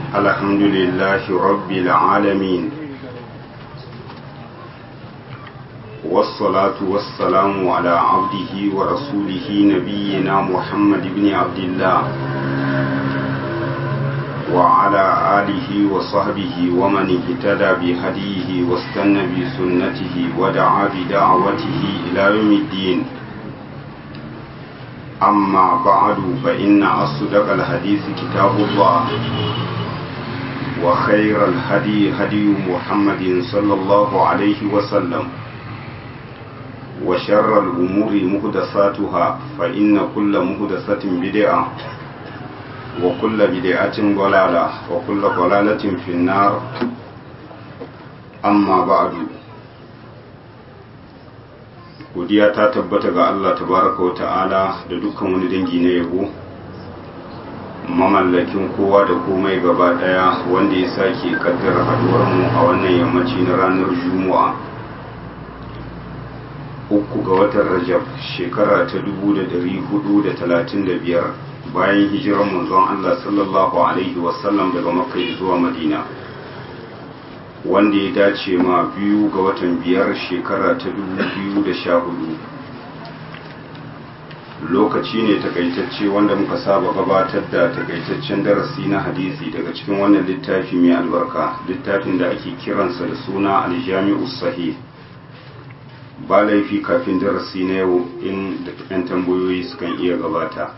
الحمد لله رب العالمين والصلاة والسلام على عبده ورسوله نبينا محمد بن عبد الله وعلى آله وصحبه ومن اهتدى بهديه واستنى بسنته ودعا بدعوته إلى يوم الدين أما بعد فإن أصدق الحديث كتاب الله وخير الهدي هدي محمد صلى الله عليه وسلم وشر الأمور مهدساتها فإن كل مهدسة بدعة وكل بدعة ضلالة وكل ضلالة في النار أما بعد godiya ta tabbata ga Allah tabaraka wa ta'ala da dukkan wani dangi na yabo mamallakin kowa da komai gaba daya wanda ya sake kaddara haduwar mu a wannan yammaci na ranar juma'a uku ga watan rajab shekara ta 1435 bayan hijirar manzon Allah sallallahu alaihi wasallam daga makka zuwa madina wanda ya dace ma biyu ga watan biyar shekara ta hudu. lokaci ne takaitacce wanda muka saba gabatar da takaitaccen darasi na hadisi daga cikin wannan littafi mai albarka littafin da ake kiransa da suna aljami'u sahih ba laifi kafin darasi na yau in da yan tambayoyi sukan iya gabata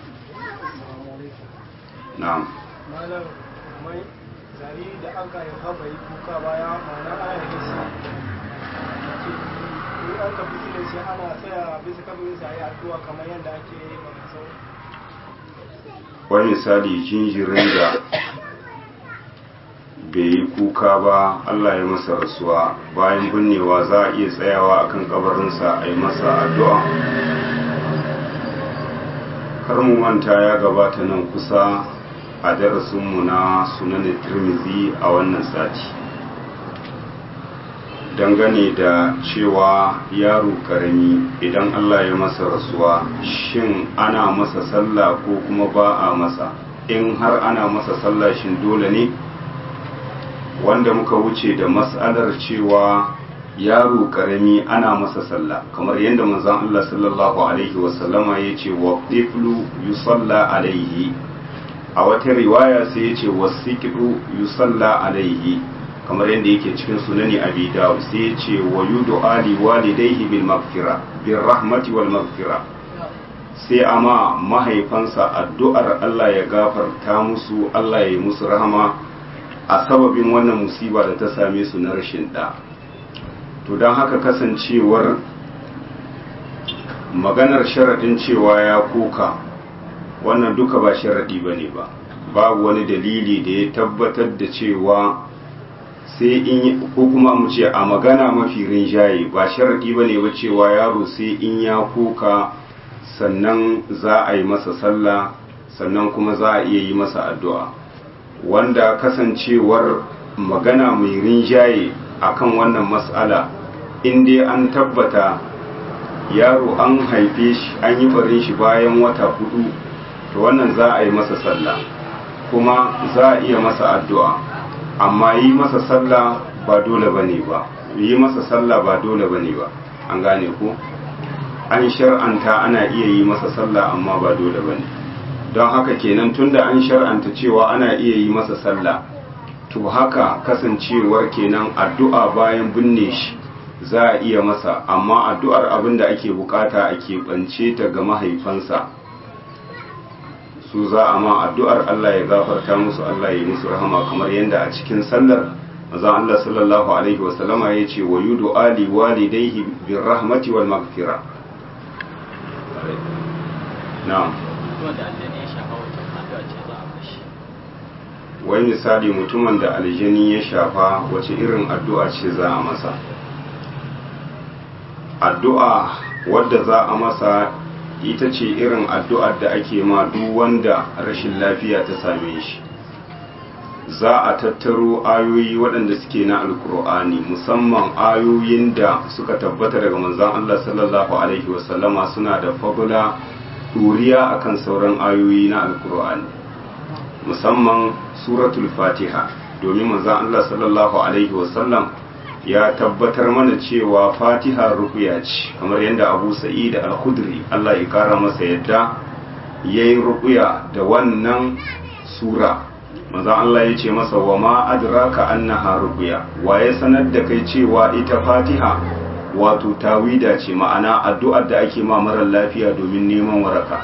na'am jariri da aka haifa bai kuka baya ma'ana ana da shi in an ka bisi da shi ana tsaya bisa kabarin sa yi addu'a kamar yadda ake yi ma sau wani misali jinjirin da bai yi kuka ba Allah ya masa rasuwa bayan binnewa za a iya tsayawa akan kabarinsa a yi masa addu'a kar mu manta ya gabata nan kusa a darasinmu na sunanin tirmizi a wannan sati dangane da cewa yaro karami idan allah ya masa rasuwa shin ana masa sallah ko kuma ba a masa in har ana masa sallah shin dole ne wanda muka wuce da matsalar cewa yaro karami ana masa sallah kamar yadda manzon allah sallallahu alaihi wasallama ya ce wa ɗiflu yusalla alaihi a wata riwaya sai ya ce wasiƙiɗu yusalla alaihi kamar yadda yake cikin sunani abi dawud sai ya ce wa yudu ali walidaihi bil maghfira bil rahmati wal maghfira sai ama mahaifansa addu'ar Allah ya gafarta musu Allah ya yi musu rahama a sababin wannan musiba da ta same su na rashin da to don haka kasancewar maganar sharaɗin cewa ya koka wannan duka ba sharaɗi ba ne ba babu wani dalili da ya tabbatar da cewa sai in ko kuma mu ce a magana mafi rinjaye ba sharaɗi ba ne ba cewa yaro sai in ya kuka sannan za a yi masa sallah sannan kuma za a iya yi masa addu'a wanda kasancewar magana mai rinjaye akan wannan mas'ala in dai an tabbata yaro an haife shi an yi barin shi bayan wata hudu to wannan za a yi masa sallah kuma za a iya masa addu'a amma yi masa sallah ba dole ba ne ba yi masa sallah ba dole ba ne ba an gane ku an shar'anta ana iya yi masa sallah amma ba dole ba ne don haka kenan tunda an shar'anta cewa ana iya yi masa sallah to haka kasancewar kenan addu'a bayan binne shi za a iya masa amma addu'ar abin da ake bukata a keɓance ta ga mahaifansa su za a ma addu'ar Allah ya gafarta musu Allah ya musu rahama kamar yadda a cikin sallar mazan Allah sallallahu Alaihi wasallama ya ce wa yudu ali walidaihi bin rahmati wal magfira na'am wai misali mutumin da aljani ya shafa wace irin addu'a ce za a masa addu'a wadda za a masa ita ce irin addu'ar da ake ma duk wanda rashin lafiya ta same shi za a tattaro ayoyi waɗanda suke na alkur'ani musamman ayoyin da suka tabbata daga manzan Allah sallallahu Alaihi wasallama suna da fagula ɗuriya akan sauran ayoyi na alkur'ani musamman suratul fatiha domin manzon Allah sallallahu alaihi wasallam ya tabbatar mana cewa fatiha rukuya ce kamar yadda abu sa'id al-khudri Allah ya kara masa yadda yayi rukuya da wannan sura manzon Allah ya ce masa wa ma adraka annaha rukuya waye sanar da kai cewa ita fatiha wato tawida ce ma'ana addu'ar da ake ma marar lafiya domin neman waraka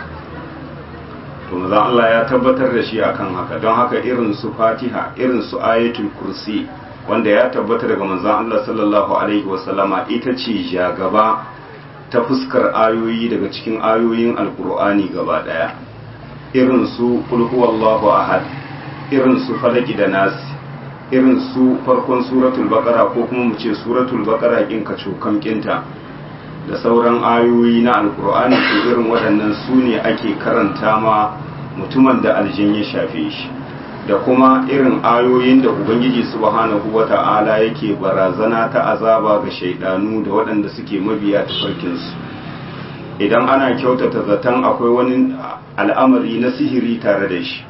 to manzon Allah ya tabbatar da shi akan haka don haka irin su fatiha irin su ayatul kursi wanda ya tabbata daga manzon Allah sallallahu alaihi wasallama ita ce jagaba ta fuskar ayoyi daga cikin ayoyin alkur'ani gaba daya irin su qul huwallahu ahad irin su falaki da nasi irin su farkon suratul baqara ko kuma mu ce suratul baqara kin ka cokan kinta da sauran ayoyi na alkur'ani ko irin waɗannan su ne ake karanta ma mutumin da aljin ya shafe shi da kuma irin ayoyin da ubangiji subhanahu wata'ala yake barazana ta azaba ga shaidanu da waɗanda suke mabiya tafarkinsu idan ana kyautata zaton akwai wani al'amari na sihiri tare da shi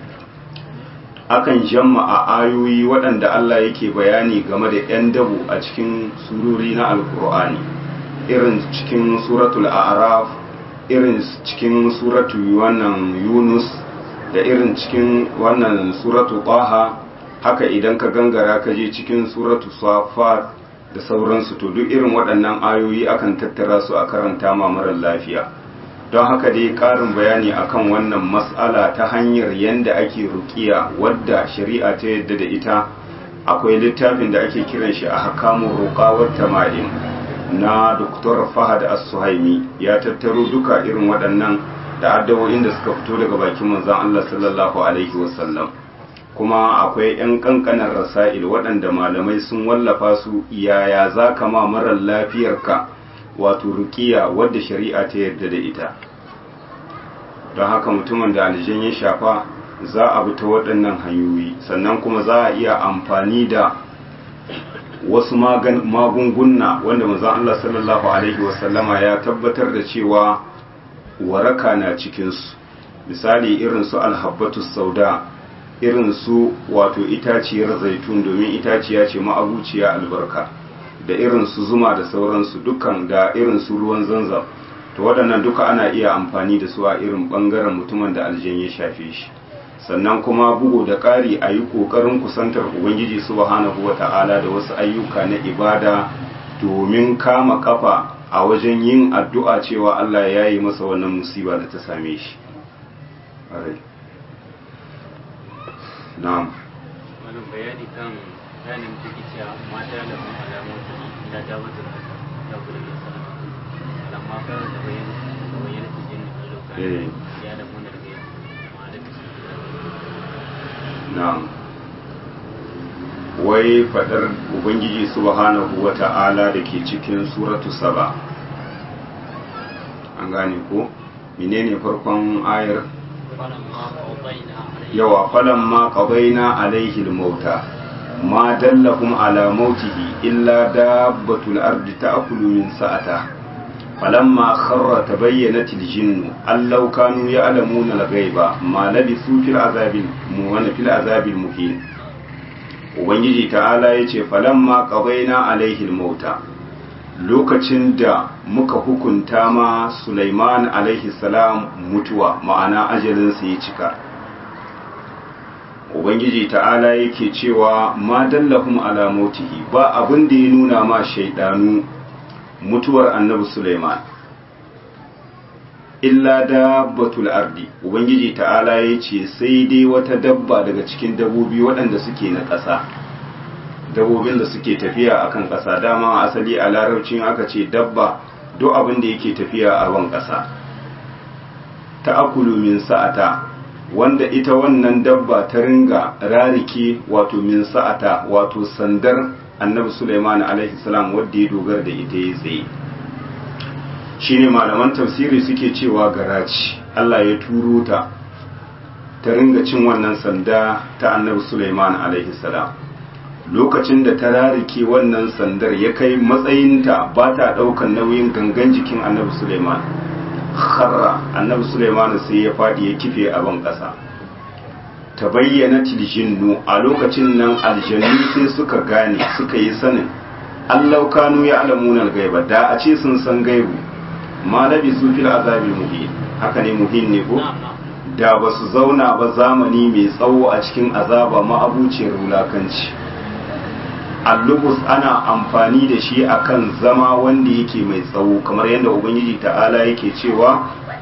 akan jama'a ayoyi waɗanda Allah yake bayani game da 'yan dabu a cikin surori na alkur'ani irin cikin suratul a'raf irin cikin suratul wannan yunus da irin cikin wannan suratu taha haka idan ka gangara ka je cikin suratu safat da sauransu to duk irin waɗannan ayoyi akan tattara su a karanta ma marar lafiya don haka dai ƙarin bayani akan wannan mas'ala ta hanyar yadda ake rukiya wadda shari'a ta yadda da ita akwai littafin da ake kiran shi a hakamun roƙawar tama'in na Dr. Fahad As-Suhaimi ya tattaro duka irin waɗannan da addawoyin da suka fito daga bakin manzon Allah sallallahu alaihi wasallam kuma akwai 'yan kankanan rasa'il waɗanda malamai sun wallafa su yaya za ka ma marar lafiyarka wato rukiya wadda shari'a ta yarda da ita don haka mutumin da aljin ya shafa za a bi ta waɗannan hanyoyi sannan kuma za a iya amfani da wasu magunguna wanda manzon Allah sallallahu alaihi wasallama ya tabbatar da cewa waraka na cikinsu misali irin su alhabbatu sauda irin su wato itaciyar zaitun domin itaciya ce ma'abuciya albarka da irin su zuma da sauransu dukkan da irin su ruwan zanzam to waɗannan duka ana iya amfani da su a irin ɓangaren mutumin da aljan ya shafe shi sannan kuma bugu da ƙari a yi ƙoƙarin kusantar ubangiji subhanahu wa ta'ala da wasu ayyuka na ibada domin kama kafa a wajen yin addu'a cewa Allah ya yi masa wannan musiba da ta same shi. Na'am. Wani bayani kan bayanin da ke cewa mata da kuma alamun da da wata da kuma da sana. Alamma ka da bayan da bayan da jin da lokacin ya da mun da ga ma da Na'am. Wai fadar Ubangiji subhanahu wa ta'ala da ke cikin suratu saba. An gane ko? Menene farkon ayar? yawa falan ma qadaina alaihi al-mauta ma dallahum ala mautihi illa dabbatul ardi ta'kulu min sa'ata falamma kharra tabayyanat al-jinn allau kanu ya'lamuna al-ghaiba ma labisu fil azabil muwana fil azabil muhin ubangiji ta'ala yace falamma qadaina alaihi al-mauta lokacin da muka hukunta ma Sulaiman alaihi salam mutuwa ma'ana ajalinsa ya cika ubangiji ta'ala yake cewa ma dallahum ala mautihi ba abin da ya nuna ma shaidanu mutuwar annabi Sulaiman illa dabbatul ardi ubangiji ta'ala ya ce sai dai wata dabba daga cikin dabbobi waɗanda suke na ƙasa dabbobin da suke tafiya akan ƙasa dama asali a larabcin aka ce dabba duk abin da yake tafiya a ban ƙasa ta akulu min sa'ata wanda ita wannan dabba ta ringa rarike wato min sa'ata wato sandar annabi Sulaiman alaihi salam wanda ya dogara da ita ya tsaye shine malaman tafsiri suke cewa garaci Allah ya turo ta ta ringa cin wannan sanda ta annabi Sulaiman alaihi salam lokacin da ta rarike wannan sandar ya kai matsayinta ba ta ɗaukan nauyin gangan jikin annabi Suleiman kharra annabi Suleiman sai ya faɗi ya kife a ban ƙasa ta bayyana tiljinnu a lokacin nan aljannu sai suka gane suka yi sanin allau kanu ya alamunan gaiba da a ce sun san gaibu ma labi su fil azabi muhin haka ne muhin ne ko da ba su zauna ba zamani mai tsawo a cikin azaba ma'abuciyar wulakanci allubus ana amfani da shi akan zama wanda yake mai tsawo kamar yadda ubangiji ta'ala yake cewa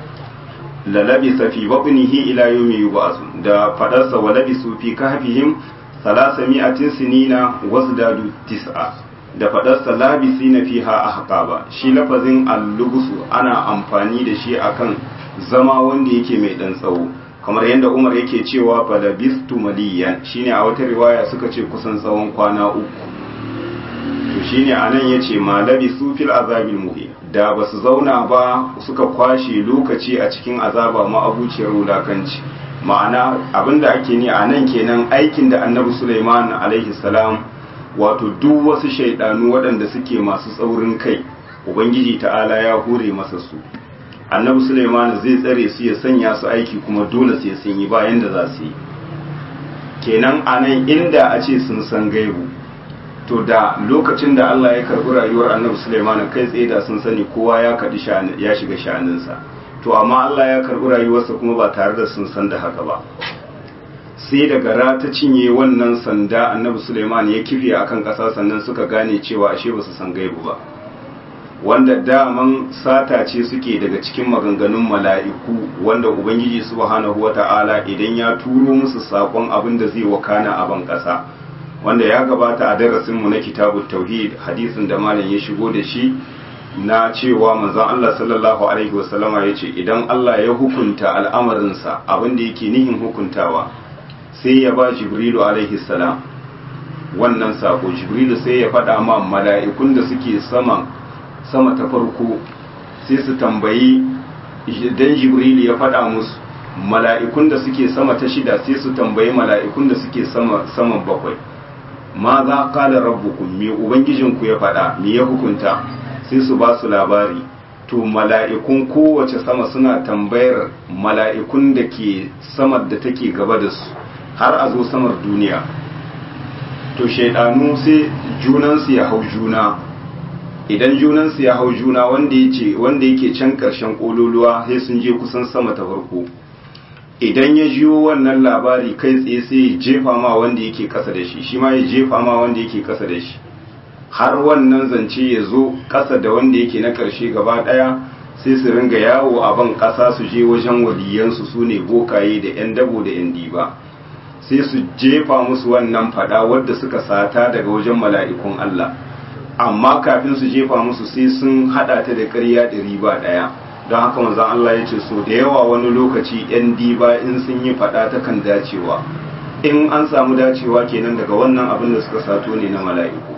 lalabi safi babnihi ila yawmi yub'asu da fadarsa wa labisu fi kahfihim salasami'atin sinina wasdadu tis'a da fadarsa labisina fiha ahqaba shi lafazin allubusu ana amfani da shi akan zama wanda yake mai dan tsawo kamar yadda Umar yake cewa falabistu maliyan shine a wata riwaya suka ce kusan tsawon kwana uku to shine anan yace ma labisu fil azabil muhin da basu zauna ba suka kwashe lokaci a cikin azaba ma abuciyar wulakanci ma'ana abinda ake ni a nan kenan aikin da annabi Sulaiman alaihi salam wato duk wasu shaidanu waɗanda suke masu tsaurin kai ubangiji ta'ala ya hure masa su annabi Sulaiman zai tsare su ya sanya su aiki kuma dole sai sun yi bayan da za su yi kenan anan inda a ce sun san gaibu to da lokacin da Allah ya karbi rayuwar annabi Sulaiman kai tsaye da sun sani kowa ya kadi ya shiga sha'aninsa to amma Allah ya karbi rayuwarsa kuma ba tare da sun san da haka ba sai da gara ta cinye wannan sanda annabi Sulaiman ya kife akan ƙasa sannan suka gane cewa ashe ba su san gaibu ba wanda daman sata ce suke daga cikin maganganun mala'iku wanda ubangiji subhanahu wata'ala idan ya turo musu sakon abin da zai wakana a ban ƙasa wanda ya gabata a darasinmu na kitabut tauhid hadisin da malam ya shigo da shi na cewa manzon Allah sallallahu alaihi wasallama ya ce idan Allah ya hukunta al'amarinsa abin da yake nihin hukuntawa sai ya ba jibrilu alaihi salam wannan sako jibrilu sai ya faɗa ma mala'ikun da suke saman sama ta farko sai su tambayi idan jibrilu ya faɗa musu mala'ikun da suke sama ta shida sai su tambayi mala'ikun da suke sama saman bakwai ma za kala rabbukum me ubangijinku ya faɗa me ya hukunta sai su ba su labari to mala'ikun kowace sama suna tambayar mala'ikun da ke samar da take gaba da su har a zo samar duniya to shaidanu sai junansu ya hau juna idan junansu ya hau juna wanda yake wanda yake can karshen kololuwa sai sun je kusan sama ta farko idan ya jiyo wannan labari kai tsaye sai ya jefa ma wanda yake kasa da shi shi ma ya jefa ma wanda yake kasa da shi har wannan zance ya zo kasa da wanda yake na karshe gaba daya sai su ringa yawo a ban kasa su je wajen waliyansu su ne bokaye da yan dabo da yan diba sai su jefa musu wannan fada wadda suka sata daga wajen mala'ikun Allah amma kafin su jefa musu sai sun hada ta da ƙarya da riba ɗaya don haka manzon Allah ya ce so da yawa wani lokaci yan diba in sun yi fada ta kan dacewa in an samu dacewa kenan daga wannan abin da suka sato ne na mala'iku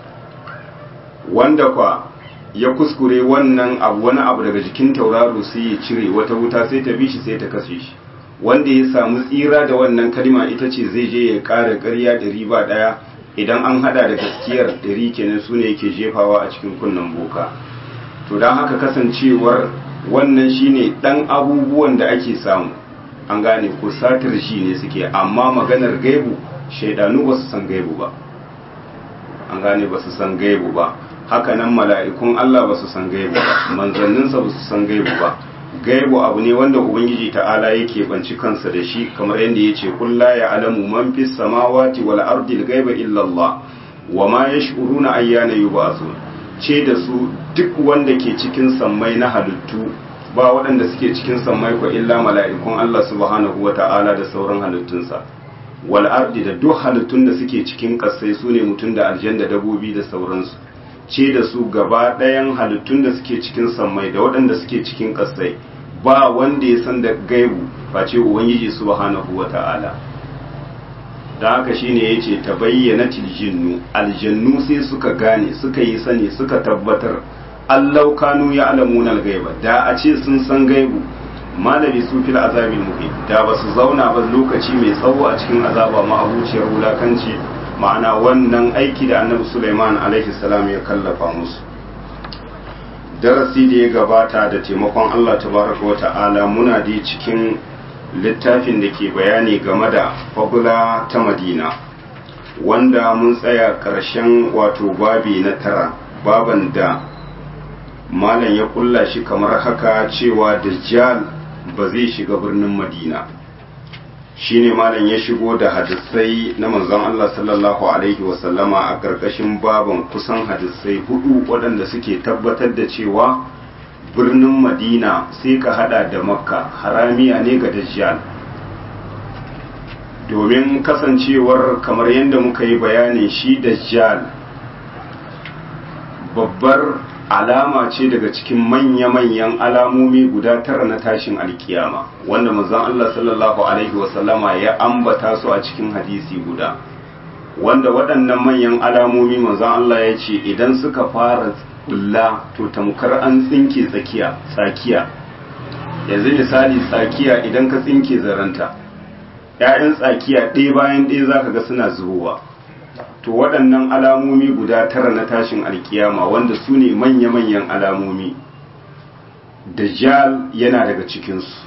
wanda kwa ya kuskure wannan abu wani abu daga jikin tauraro sai ya cire wata wuta sai ta bi shi sai ta kashe shi wanda ya samu tsira da wannan kalma ita ce zai je ya ƙara ƙarya ɗari ba ɗaya idan an hada da gaskiyar ɗari kenan su ne yake jefawa a cikin kunnen boka to don haka kasancewar wannan shine ɗan abubuwan da ake samu an gane ko satar shi ne suke amma maganar gaibu shaidanu ba su san gaibu ba an gane ba su san gaibu ba hakanan mala'ikun Allah ba su san gaibu ba manzanninsa ba su san gaibu ba gaibu abu ne wanda ubangiji ta'ala yake banci kansa da shi kamar yadda ya ce kulla ya alamu man fi samawati wal ardi gaiba illa Allah wa ma yash'uruna ayyana yub'athun ce da su duk wanda ke cikin sammai na halittu ba waɗanda suke cikin sammai ko illa mala'ikun Allah subhanahu wa ta'ala da sauran halittunsa wal ardi da duk halittun da suke cikin kasai su ne mutum da aljan da dabobi da sauransu ce da su gaba ɗayan halittun da suke cikin sammai da waɗanda suke cikin ƙasai ba wanda ya san da gaibu face ubangiji subhanahu wa ta'ala da haka shine ya ce ta bayyana tiljinnu aljannu sai suka gane suka yi sani suka tabbatar allau kanu ya alamuna gaiba da a ce sun san gaibu malami su fil azabil muhim da ba su zauna ba lokaci mai tsawo a cikin azaba ma abuciyar wulakanci ma'ana wannan aiki da annabi Sulaiman alaihi salam ya kallafa musu darasi da ya gabata da taimakon Allah tabaraka wa ta'ala muna da cikin littafin da ke bayani game da fagula ta madina wanda mun tsaya ƙarshen wato babi na tara baban da malam ya kulla shi kamar haka cewa dajjal ba zai shiga birnin madina shine malam ya shigo da hadisai na manzon Allah sallallahu alaihi wasallama a ƙarƙashin baban kusan hadisai hudu waɗanda suke tabbatar da cewa birnin madina sai ka hada da makka haramiya ne ga dajjal domin kasancewar kamar yadda muka yi bayani shi dajjal babbar alama ce daga cikin manya-manyan alamomi guda tara na tashin alkiyama wanda manzon Allah sallallahu alaihi wasallama ya ambata su a cikin hadisi guda wanda waɗannan manyan alamomi manzon Allah ya ce idan suka fara bulla to tamkar an tsinke tsakiya tsakiya yanzu misali tsakiya idan ka tsinke zaranta ‘ya'yan tsakiya ɗaya bayan ɗaya za ka ga suna zubowa to waɗannan alamomi guda tara na tashin alkiyama wanda su ne manya-manyan alamomi dajjal yana daga cikinsu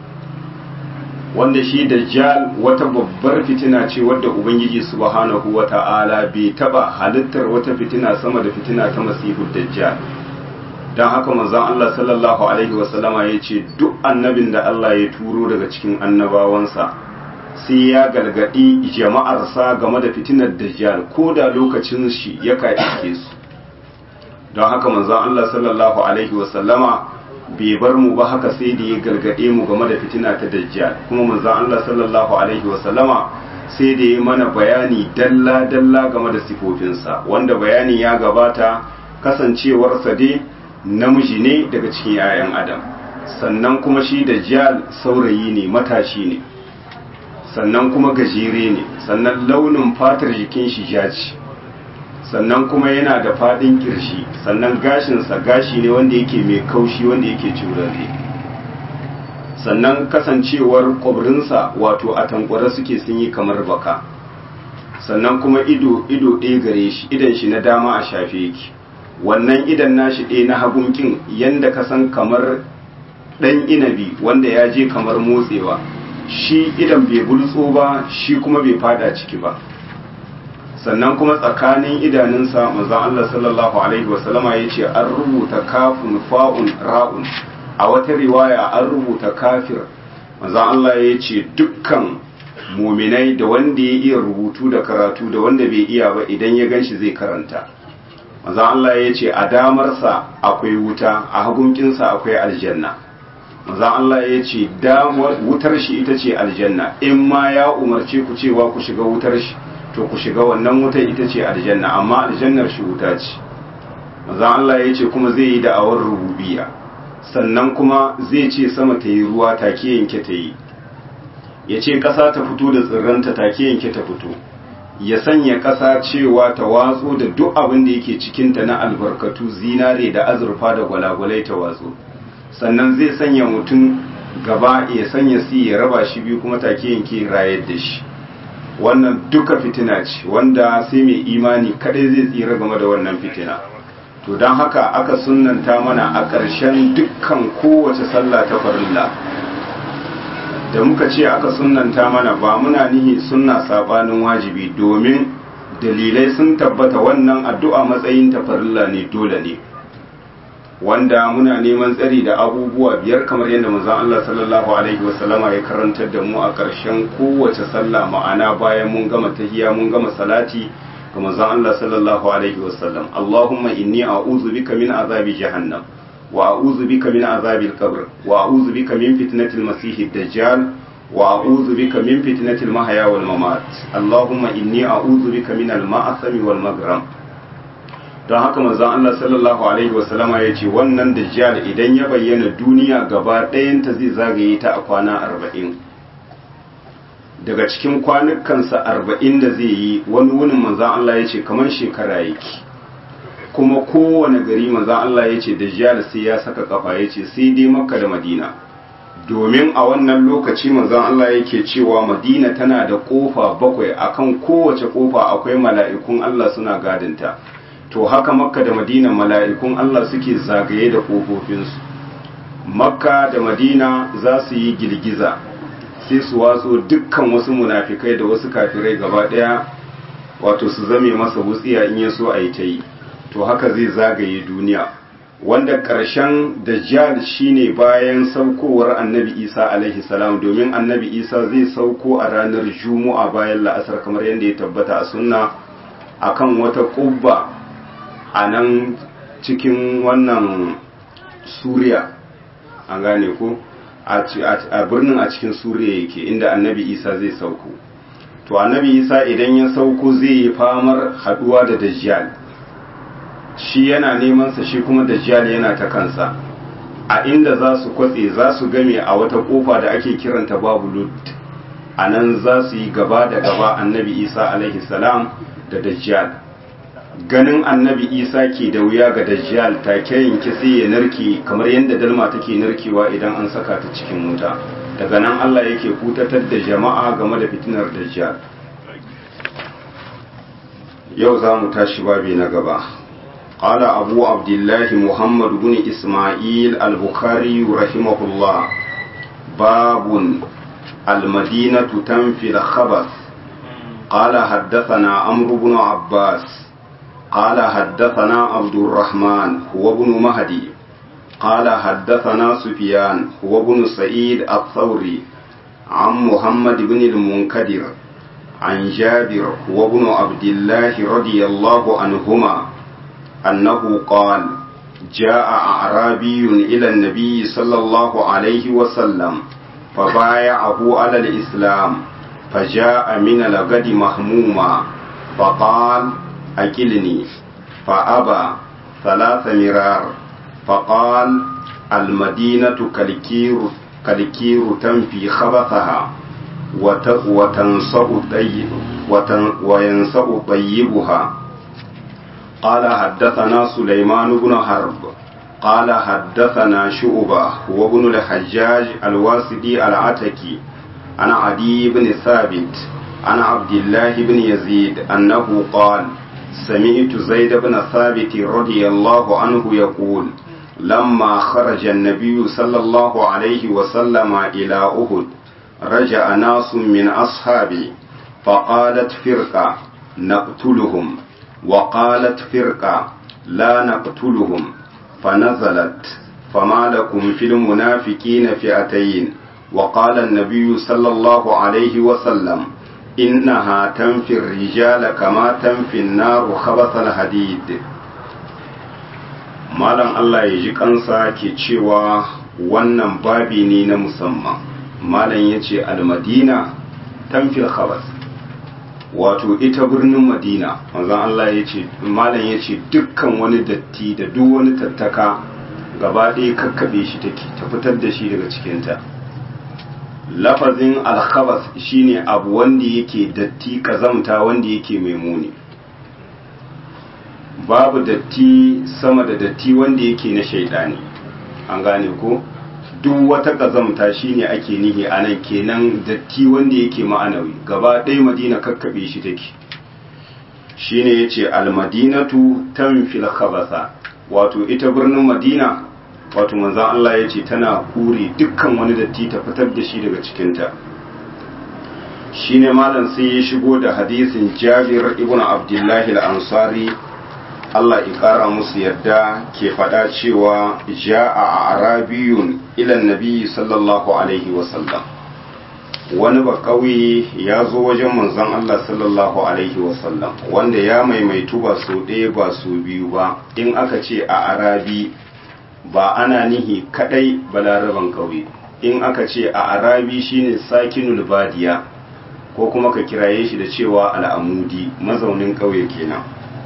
wanda shi dajjal wata babbar fitina ce wadda ubangiji subhanahu wa ta'ala bai taba halittar wata fitina sama da fitina ta masihu dajjal don haka manzon Allah sallallahu alaihi wasallama ya ce duk annabin da Allah ya turo daga cikin annabawansa sai ya gargadi jama'arsa game da fitinar dajjal ko da lokacin shi ya iske su don haka manzon Allah sallallahu alaihi wasallama bai bar mu ba haka sai da ya gargade mu game da fitina ta dajjal kuma manzon Allah sallallahu alaihi wasallama sai da ya mana bayani dalla dalla game da sifofinsa wanda bayani ya gabata kasancewarsa dai namiji ne daga cikin 'ya'yan adam sannan kuma shi dajjal saurayi ne matashi ne sannan kuma gajere ne sannan launin fatar jikin shi jaci sannan kuma yana da fadin kirshi sannan gashinsa gashi ne wanda yake mai kaushi wanda yake curare sannan kasancewar kwabrinsa wato a tankwara suke sun yi kamar baka sannan kuma ido ido ɗaya gare shi idan shi na dama a shafe yake wannan idan nashi ɗaya na hagunkin yanda ka san kamar ɗan inabi wanda ya je kamar motsewa shi idan bai bultso ba shi kuma bai fada ciki ba sannan kuma tsakanin idanunsa manzon Allah sallallahu alaihi wasallama ya ce an rubuta kafin fa'un ra'un a wata riwaya an rubuta kafir manzon Allah ya ce dukkan muminai da wanda ya iya rubutu da karatu da wanda bai iya ba idan ya ganshi zai karanta manzon Allah ya ce a damarsa akwai wuta a hagunkinsa akwai aljanna manzon Allah ya ce wutar shi ita ce aljanna in ma ya umarce ku cewa ku shiga wutar shi to ku shiga wannan wutar ita ce aljanna amma aljannar shi wuta ce manzon Allah ya ce kuma zai yi da'awar rububiyya sannan kuma zai ce sama ta yi ruwa take yanke ta yi ya ce ƙasa ta fito da tsirranta take yanke ta fito ya sanya ƙasa cewa ta watso da duk abin da yake cikinta na albarkatu zinare da azurfa da gwalagwalai ta watso sannan zai sanya mutum gaba ya sanya si ya raba shi biyu kuma take yanke rayar da shi wannan duka fitina ce wanda sai mai imani kadai zai tsira game da wannan fitina to don haka aka sunanta mana a ƙarshen dukkan kowace sallah ta farilla da muka ce aka sunanta mana ba muna nihi sunna sabanin wajibi domin dalilai sun tabbata wannan addu'a matsayin ta farilla ne dole ne wanda muna neman tsari da abubuwa biyar kamar yadda manzon Allah sallallahu alaihi wasallama ya karantar da mu a ƙarshen kowace sallah ma'ana bayan mun gama tahiyya mun gama salati ga manzon Allah sallallahu alaihi wasallam Allahumma inni a'udhu bika min azabi jahannam wa a'udhu bika min azabil qabr wa a'udhu bika min fitnatil masiihid dajjal wa a'udhu bika min fitnatil mahya wal mamat Allahumma inni a'udhu bika min al ma'asami wal maghram don haka manzon Allah sallallahu alaihi wasallama ya ce wannan dajjal idan ya bayyana duniya gaba ɗayanta zai zagaye ta a kwana arba'in daga cikin kwanukansa arba'in da zai yi wani wunin manzon Allah ya ce kamar shekara yake kuma kowane gari manzon Allah ya ce dajjal sai ya saka kafa ya ce sai dai makka da madina domin a wannan lokaci manzon Allah yake cewa madina tana da kofa bakwai akan kowace kofa akwai mala'ikun Allah suna gadinta to haka makka da madina mala'ikun Allah suke zagaye da ƙofofinsu makka da madina za su yi girgiza sai su watso dukkan wasu munafikai da wasu kafirai gaba daya wato su zame masa wutsiya in ya so a yi ta yi to haka zai zagaye duniya wanda ƙarshen dajjal shine bayan saukowar annabi isa alaihi salam domin annabi isa zai sauko a ranar juma'a bayan la'asar kamar yadda ya tabbata a sunna akan wata ƙubba a nan cikin wannan suriya an gane ko a birnin a cikin suriya yake inda annabi isa zai sauko to annabi isa idan ya sauko zai yi famar haduwa da dajjal shi yana neman sa shi kuma dajjal yana ta kansa a inda za su kwatse za su game a wata kofa da ake kiranta babu lut a nan za su yi gaba da gaba annabi isa alaihi salam da dajjal ganin annabi isa ke da wuya ga dajjal take yanke sai ya narke kamar yadda dalma take narkewa idan an saka ta cikin wuta daga nan allah yake kutatar da jama'a game da fitinar dajjal yau za mu tashi babi na gaba قال أبو عبد الله محمد بن إسماعيل البخاري رحمه الله باب المدينة تنفي الخبث قال حدثنا عمرو بن عباس قال حدثنا عبد الرحمن هو ابن مهدي قال حدثنا سفيان هو ابن سعيد الثوري عن محمد بن المنكدر عن جابر هو ابن عبد الله رضي الله عنهما أنه قال جاء أعرابي إلى النبي صلى الله عليه وسلم فبايعه على الإسلام فجاء من الغد مهموما فقال أكلني فأبى ثلاث مرار فقال المدينة كالكير كالكير تنفي خبثها وتنصأ طيب وينصأ طيبها قال حدثنا سليمان بن حرب قال حدثنا شعبة وابن الحجاج الواسدي العتكي عن عدي بن ثابت عن عبد الله بن يزيد أنه قال سمعت زيد بن ثابت رضي الله عنه يقول لما خرج النبي صلى الله عليه وسلم إلى أهد رجع ناس من أصحابه فقالت فرقة نقتلهم وقالت فرقة لا نقتلهم فنزلت فما لكم في المنافقين فئتين وقال النبي صلى الله عليه وسلم إنها تنفي الرجال كما تنفي النار خبث الحديد malam Allah ya ji kansa ke cewa wannan babi ne na musamman malam ya ce almadina tamfil khabas wato ita birnin madina manzon Allah ya ce malam ya ce dukkan wani datti da duk wani tattaka gaba ɗaya kakkaɓe shi take ta fitar da shi daga cikinta lafazin alkhabas shine abu wanda yake datti kazamta wanda yake mai muni babu datti sama da datti wanda yake na shaidani an gane ko duk wata kazamta shine ake nihi a nan kenan datti wanda yake ma'anawi gaba ɗaya madina kakkaɓe shi take shine yace almadinatu tanfil khabasa wato ita birnin madina wato manzon Allah yace tana kure dukkan wani datti ta fitar da shi daga cikinta shine malam sai ya shigo da hadisin Jabir ibn Abdullahi al-Ansari Allah ya ƙara musu yadda ke faɗa cewa ja'a a arabiyun ilan nabi sallallahu alaihi wasallam wani ba ƙauye ya zo wajen manzon Allah sallallahu alaihi wasallam wanda ya maimaitu ba so ɗaya ba so biyu ba in aka ce a arabi ba ana nihi kaɗai balaraban ƙauye in aka ce a arabi shine sakinul badiya ko kuma ka kiraye shi da cewa al'amudi mazaunin ƙauye kenan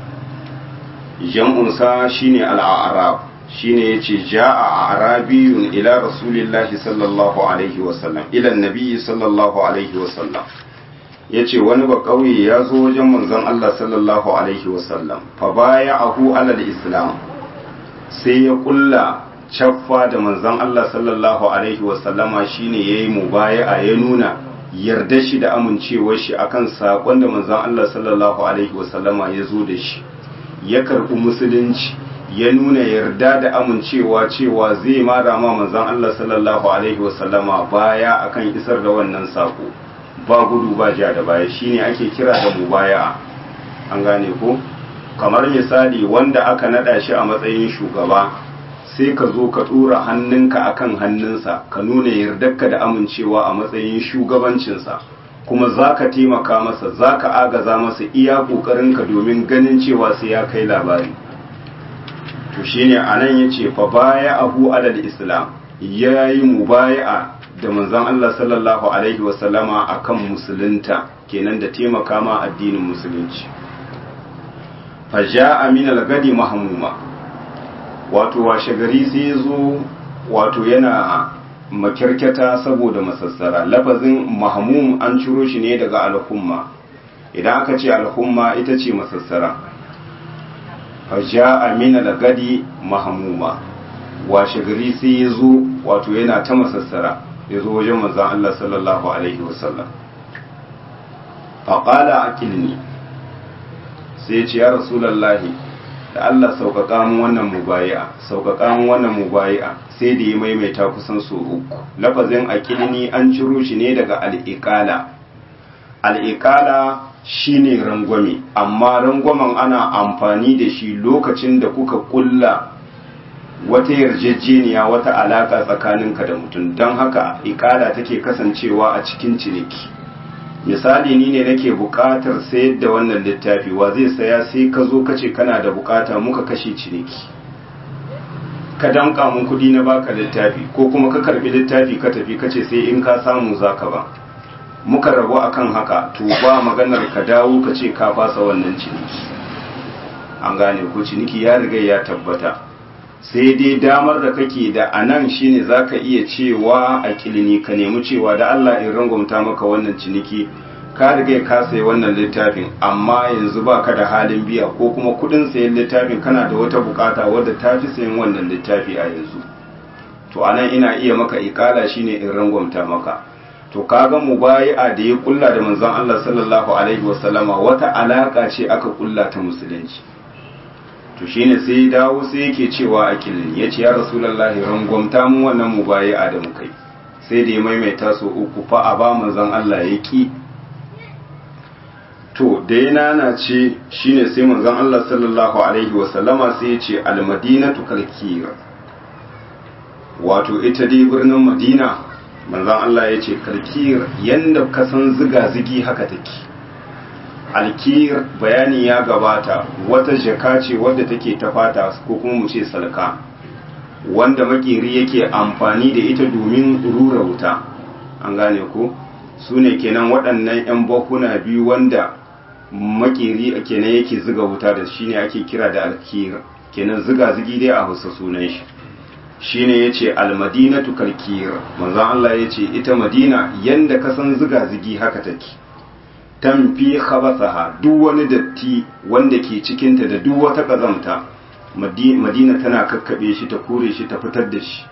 jam'unsa shine al'arab shine yace ja'a arabiyun ila rasulillahi sallallahu alaihi wasallam ila nabiyyi sallallahu alaihi wasallam yace wani ba kauye ya zo wajen manzon Allah sallallahu alaihi wasallam fa baya'ahu ala islam sai ya kulla caffa da manzon Allah sallallahu alaihi wasallama shine yayi mubaya'a ya nuna yarda shi da amincewar shi akan sakon da manzon Allah sallallahu alaihi wasallama ya zo da shi ya karɓi musulunci ya nuna yarda da amincewa cewa zai mara ma manzon Allah sallallahu alaihi wasallama baya akan isar da wannan sako ba gudu ba ja da baya shine ake kira da mubaya an gane ko kamar misali wanda aka nada shi a matsayin shugaba sai ka zo ka dora hannunka akan hannunsa ka nuna yardarka da amincewa a matsayin shugabancinsa kuma za ka taimaka masa za ka agaza masa iya ƙoƙarinka domin ganin cewa sai ya kai labari to shine anan yace fa baya abu alal islam yayi mubaya'a da manzon Allah sallallahu alaihi wasallama akan musulunta kenan da taimaka ma addinin musulunci fa ja'a min al-gadi mahmuma wato washe gari sai zo wato yana makirketa saboda masassara lafazin mahmum an ciro shi ne daga al-humma idan aka ce al-humma ita ce masassara faja'a min al-gadi mahmuma washe gari sai ya zo wato yana ta masassara ya zo wajen manzon Allah sallallahu alaihi wasallam faqala aqilni sai ya ce ya rasulullahi da Allah sauƙaƙa mun wannan mubayi'a sauƙaƙa mun wannan mubayi'a sai da ya maimaita kusan so uku lafazin aqilni an ciro shi ne daga al-iqala al-iqala shine rangwame amma rangwamen ana amfani da shi lokacin da kuka kulla wata yarjejeniya wata alaka tsakaninka da mutum don haka ikala take kasancewa a cikin ciniki misali ni ne nake bukatar sayar da wannan littafi wa zai saya sai ka zo kace kana da bukata muka kashe ciniki ka danka mun kudi na baka littafi ko kuma ka karbi littafi ka tafi kace sai in ka samu zaka ba muka rabu akan haka to ba maganar ka dawo ka ce ka fasa wannan ciniki an gane ko ciniki ya riga ya tabbata sai dai damar da kake da anan shine zaka iya cewa a kilini ka nemi cewa da Allah in rangwamta maka wannan ciniki ka riga ka sayi wannan littafin amma yanzu ba ka da halin biya ko kuma kudin sayan littafin kana da wata bukata wadda ta fi sayan wannan littafi a yanzu to anan ina iya maka ikala shine in rangwamta maka to kaga mubayi'a da ya kulla da manzon Allah sallallahu alaihi wasallama wata alaka ce aka kulla ta musulunci to shine sai ya dawo sai yake cewa a kilin yace ya rasulullahi rangwamta mu wannan mubayi'a da muka yi sai da ya maimaita so uku fa a ba manzon Allah ya ki to da ya nana ce shine sai manzon Allah sallallahu alaihi wasallama sai ya ce al-madinatu kalkira wato ita dai birnin madina manzan Allah ya ce kalkir yadda ka san ziga-zigi haka take alkir bayani ya gabata wata jaka ce wadda take ta fata ko kuma mu ce salka wanda makeri yake amfani da ita domin rura wuta an gane ko su ne kenan waɗannan 'yan bakuna biyu wanda makeri kenan yake ziga wuta da shi ne ake kira da alkir kenan ziga-zigi dai a hausa sunan shi shine yace almadinatu kalkir manzon Allah yace ita madina yanda ka san ziga zigi haka take tamfi khabathaha duk wani datti wanda ke cikin ta da duk wata kazamta madina tana kakkabe shi ta kore shi ta fitar da shi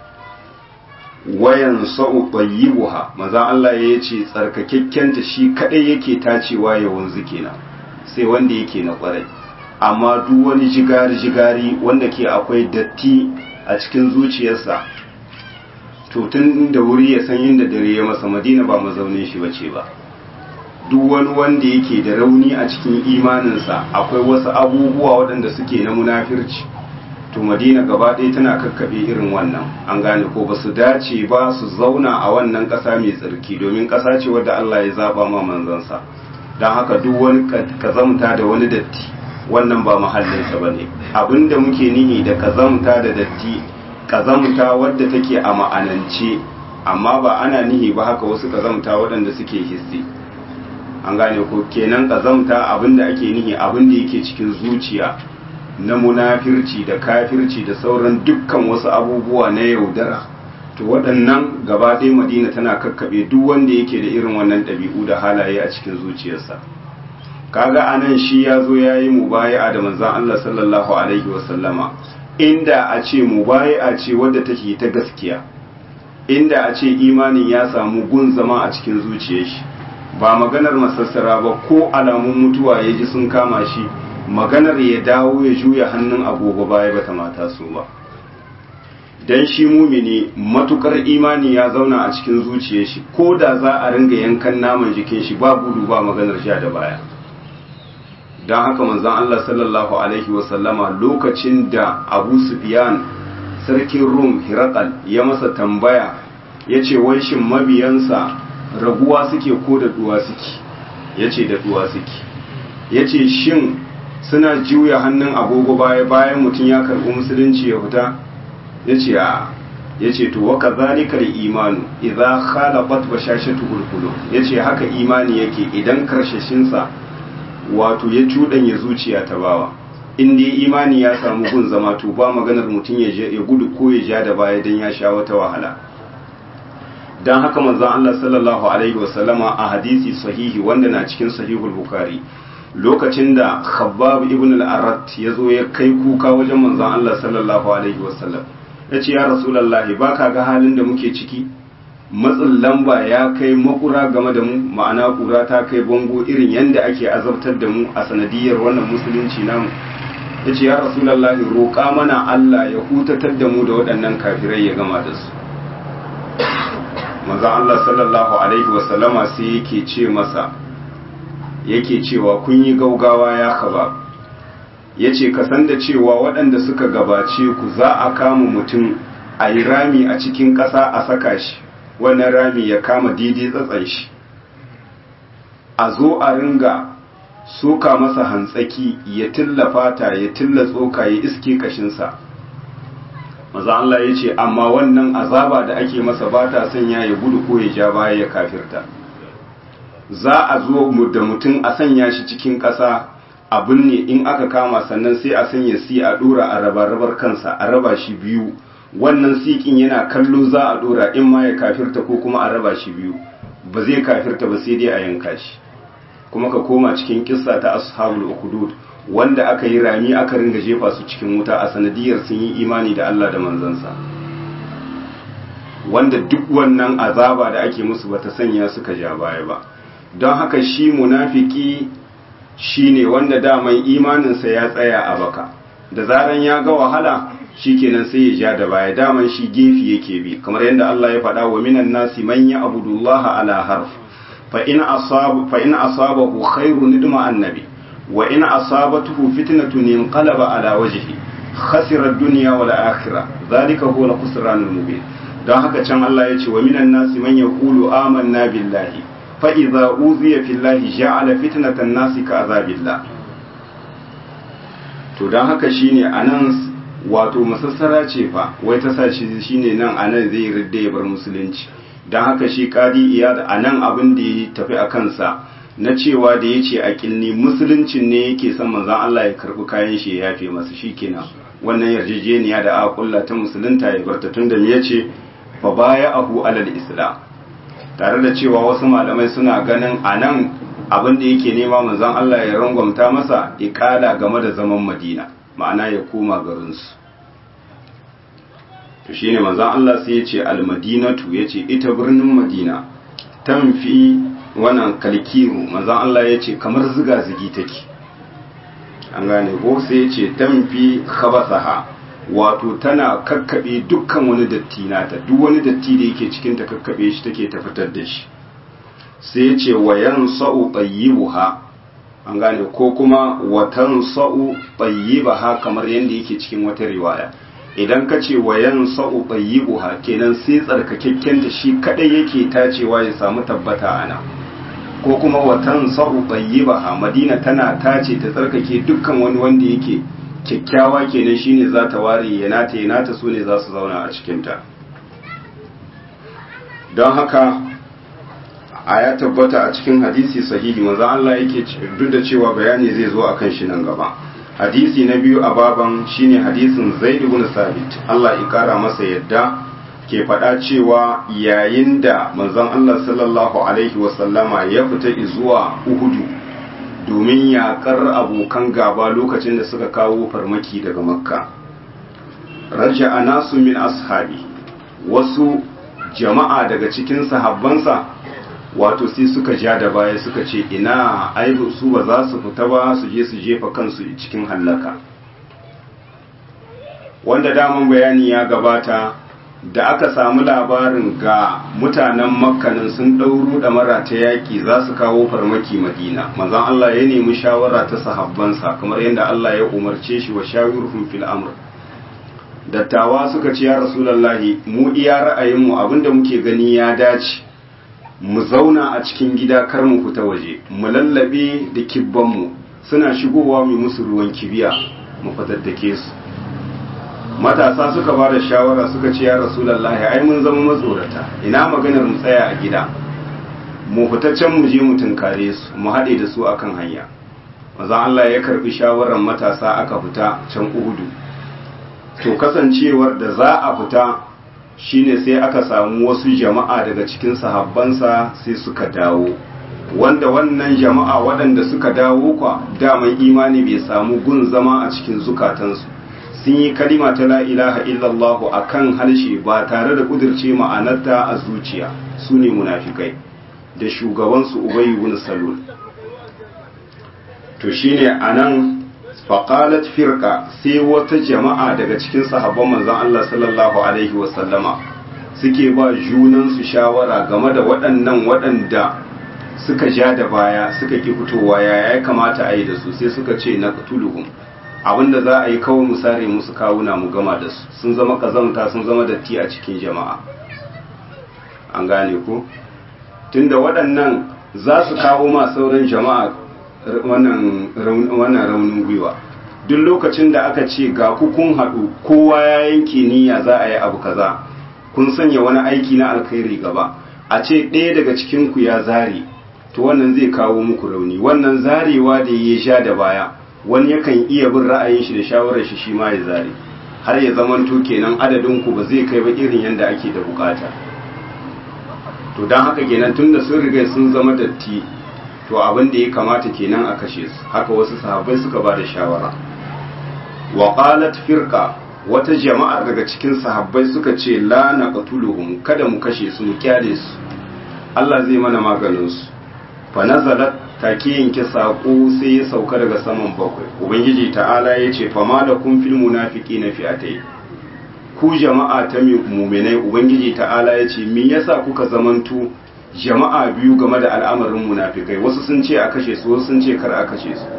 wayan sa'u tayyibuha manzon Allah yace tsarkakekken ta shi kadai yake tacewa ya wanzu kenan sai wanda yake na kwarai amma duk wani jigari jigari wanda ke akwai datti a cikin zuciyarsa to tun da wuri ya san inda dare ya masa madina ba mazaunin shi bace ba duk wani wanda yake da rauni a cikin imaninsa akwai wasu abubuwa waɗanda suke na munafirci to madina gaba ɗaya tana kakkaɓe irin wannan an gane ko ba su dace ba su zauna a wannan ƙasa mai tsarki domin ƙasa ce wadda Allah ya zaɓa ma manzansa don haka duk wani kazamta da wani datti wannan ba mahallinsa ba ne abinda muke nihi da kazamta da datti kazamta wadda take a ma'anance amma ba ana nihi ba haka wasu kazamta waɗanda suke hissi an gane ko kenan kazamta abinda ake nihi abinda yake cikin zuciya na munafirci da kafirci da sauran dukkan wasu abubuwa na yaudara to waɗannan gaba ɗaya madina tana kakkaɓe duk wanda yake da irin wannan ɗabi'u da halaye a cikin zuciyarsa kaga anan shi ya zo ya yi mubaya'a da manzan Allah sallallahu alaihi wasallama inda a ce mubaya'a ce wadda take ta gaskiya inda a ce imanin ya samu gun zama a cikin zuciyar shi ba maganar masassara ba ko alamun mutuwa ya ji sun kama shi maganar ya dawo ya juya hannun agogo baya bata mata su ba dan shi mumini matukar imani ya zauna a cikin zuciyar shi ko da za a ringa yankan naman jikin shi ba gudu ba maganar sha da baya don haka manzon Allah sallallahu alaihi wasallama lokacin da Abu Sufyan sarkin Rum Hirakal ya masa tambaya ya ce wai shin mabiyansa raguwa suke ko da duwa suke ya ce da duwa suke ya ce shin suna juya hannun agogo baya bayan mutum ya karɓi musulunci ya fita ya ce a ya ce to waka zalikar imanu idza khalaqat bashashatu ulqulub ya ce haka imani yake idan karshashinsa wato ya cuɗanya zuciya ta bawa in dai imani ya samu gun zama to ba maganar mutum ya gudu ko ya ja da baya don ya sha wata wahala don haka manzon Allah sallallahu alaihi wasallama a hadisi sahihi wanda na cikin sahihul bukhari lokacin da khabbab ibn al-arat ya zo ya kai kuka wajen manzon Allah sallallahu alaihi wasallam ya ce ya rasulullahi baka ga halin da muke ciki matsin lamba ya kai makura game da mu ma'ana kura ta kai bango irin yadda ake azabtar da mu a sanadiyar wannan musulunci namu ya ce ya rasulallahi roƙa mana Allah ya hutatar da mu da waɗannan kafirai ya gama da su manzan Allah sallallahu alaihi wasallama sai yake ce masa yake cewa kun yi gaugawa ya kaba ya ce ka san da cewa waɗanda suka gabace ku za a kama mutum a yi rami a cikin ƙasa a saka shi wannan rami ya kama daidai tsatsan shi a zo a ringa soka masa hantsaki ya tilla fata ya tilla tsoka ya iske kashinsa maza Allah ya ce amma wannan azaba da ake masa ba ta sanya ya gudu ko ya ja baya ya kafirta za a zo da mutum a sanya shi cikin ƙasa a binne in aka kama sannan sai a sanya si a ɗora a raba-rabar kansa a raba shi biyu wannan sikin yana kallo za a dora in ma ya kafirta ko kuma a raba shi biyu ba zai kafirta ba sai dai a yanka shi kuma ka koma cikin kissa ta ashabul ukhdud wanda aka yi rami aka ringa jefa su cikin wuta a sanadiyar sun yi imani da Allah da manzansa wanda duk wannan azaba da ake musu bata sanya suka ja baya ba don haka shi munafiki shine wanda daman imaninsa ya tsaya a baka da zaran ya ga wahala shikenan sai ya ja da baya daman shi gefe yake bi kamar yadda Allah ya faɗa wa minan nasi man ya'budullaha ala harf fa in asaba fa in asabahu khairun idma annabi wa in asabatuhu fitnatun inqalaba ala wajhi khasira ad-dunya wal akhirah zalika huwa al-khusran al-mubin don haka can Allah ya ce wa minan nasi man yaqulu amanna billahi fa idza uziya fillahi ja'ala fitnatan nasi ka azabillah to don haka shine anan wato masassara ce fa wai ta sa shi shine nan anan zai ridda ya bar musulunci don haka shi kadi iyad anan abin da ya tafi a kansa na cewa da ya ce a kilni musuluncin ne yake son manzan Allah ya karbi kayan shi ya yafe masa shikenan wannan yarjejeniya da aka kulla ta musulunta ya barta tunda me yace fa baya ahu alal islam tare da cewa wasu malamai suna ganin anan abin da yake nema manzan Allah ya rangwamta masa ikala game da zaman Madina ma'ana ya koma garinsu to shine manzon Allah sai ya ce al-madinatu yace ita birnin Madina tanfi wannan kalkiru manzon Allah ya ce kamar ziga zigi take an gane ko sai ya ce tanfi khabasaha wato tana kakkabe dukkan wani datti nata duk wani datti da yake cikin ta kakkabe shi take ta fitar da shi sai ya ce wayan sa'u tayyibuha an gane ko kuma watan sa'u tayyibaha kamar yadda yake cikin wata riwaya idan ka ce wayan sa'u tayyibuha kenan sai tsarkakekken da shi kadai yake tacewa ya samu tabbata ana ko kuma watan sa'u tayyibaha madina tana tace ta tsarkake dukkan wani wanda yake kyakkyawa kenan shine za ta ware yanata yanata su ne za su zauna a cikinta don haka a ya tabbata a cikin hadisi sahihi manzo Allah yake duk da cewa bayani zai zo akan shi nan gaba hadisi na biyu a baban shine hadisin Zaid ibn Sabit Allah ya kara masa yadda ke faɗa cewa yayin da manzon Allah sallallahu alaihi wasallama ya fita zuwa Uhudu domin yaƙar abokan gaba lokacin da suka kawo farmaki daga Makka raja'a nasu min ashabi wasu jama'a daga cikin sahabbansa wato sai suka ja da baya suka ce ina ai su ba za su fita ba su je su jefa kansu cikin hallaka wanda daman bayani ya gabata da aka samu labarin ga mutanen makkanin sun ɗauro da mara ta yaƙi za su kawo farmaki madina manzon Allah ya nemi shawara ta sahabbansa kamar yadda Allah ya umarce shi wa shawirhum fil amr dattawa suka ce ya rasulullahi mu iya ra'ayinmu abinda muke gani ya dace mu zauna a cikin gida kar mu fita waje mu lallabe da kibbanmu suna shigowa mu musu ruwan kibiya mu fatattake su matasa suka ba da shawara suka ce ya rasulullahi ai mun zama matsorata ina maganar mu tsaya a gida mu fita can mu je mu tunkare su mu haɗe da su akan hanya maza Allah ya karbi shawarar matasa aka fita can Uhudu to kasancewar da za a fita shine sai aka samu wasu jama'a daga cikin sahabbansa sai suka dawo wanda wannan jama'a waɗanda suka dawo kwa daman imani bai samu gun zama a cikin zukatansu sun yi kalima ta la ilaha illallahu a kan harshe ba tare da kudirce ma'anarta a zuciya su ne munafikai da shugabansu ubayi bin salul to shine anan faqalat firqa sai wata jama'a daga cikin sahabban manzon Allah sallallahu alaihi wasallama suke ba junansu shawara game da waɗannan waɗanda suka ja da baya suka ki fitowa ya ya kamata a yi da su sai suka ce na qatuluhum abinda za a yi kawai mu sare musu kawuna mu gama da su sun zama kazamta sun zama datti a cikin jama'a an gane ko tunda waɗannan za su kawo ma sauran jama'a wannan raunin gwiwa duk lokacin da aka ce ga ku kun haɗu kowa ya yanke niyya za a yi abu kaza kun sanya wani aiki na alkhairi gaba a ce ɗaya daga cikin ku ya zare to wannan zai kawo muku rauni wannan zarewa da ya sha da baya wani yakan iya bin ra'ayin shi da shawarar shi shi ma ya zare har ya zamanto kenan adadin ku ba zai kai ba irin yadda ake da bukata to don haka kenan tunda sun riga sun zama datti to abin da ya kamata kenan a kashe su haka wasu sahabbai suka ba da shawara wa qalat firqa wata jama'a daga cikin sahabbai suka ce la naqtuluhum kada mu kashe su mu kyale su Allah zai mana maganin su fa nazalat take yanke sako sai ya sauka daga saman bakwai ubangiji ta'ala ya ce fa malakum fil munafiqina fi'atay ku jama'a ta mu'minai ubangiji ta'ala ya ce me yasa kuka zamantu jama'a biyu game da al'amarin munafikai wasu sun ce a kashe su wasu sun ce kar a kashe su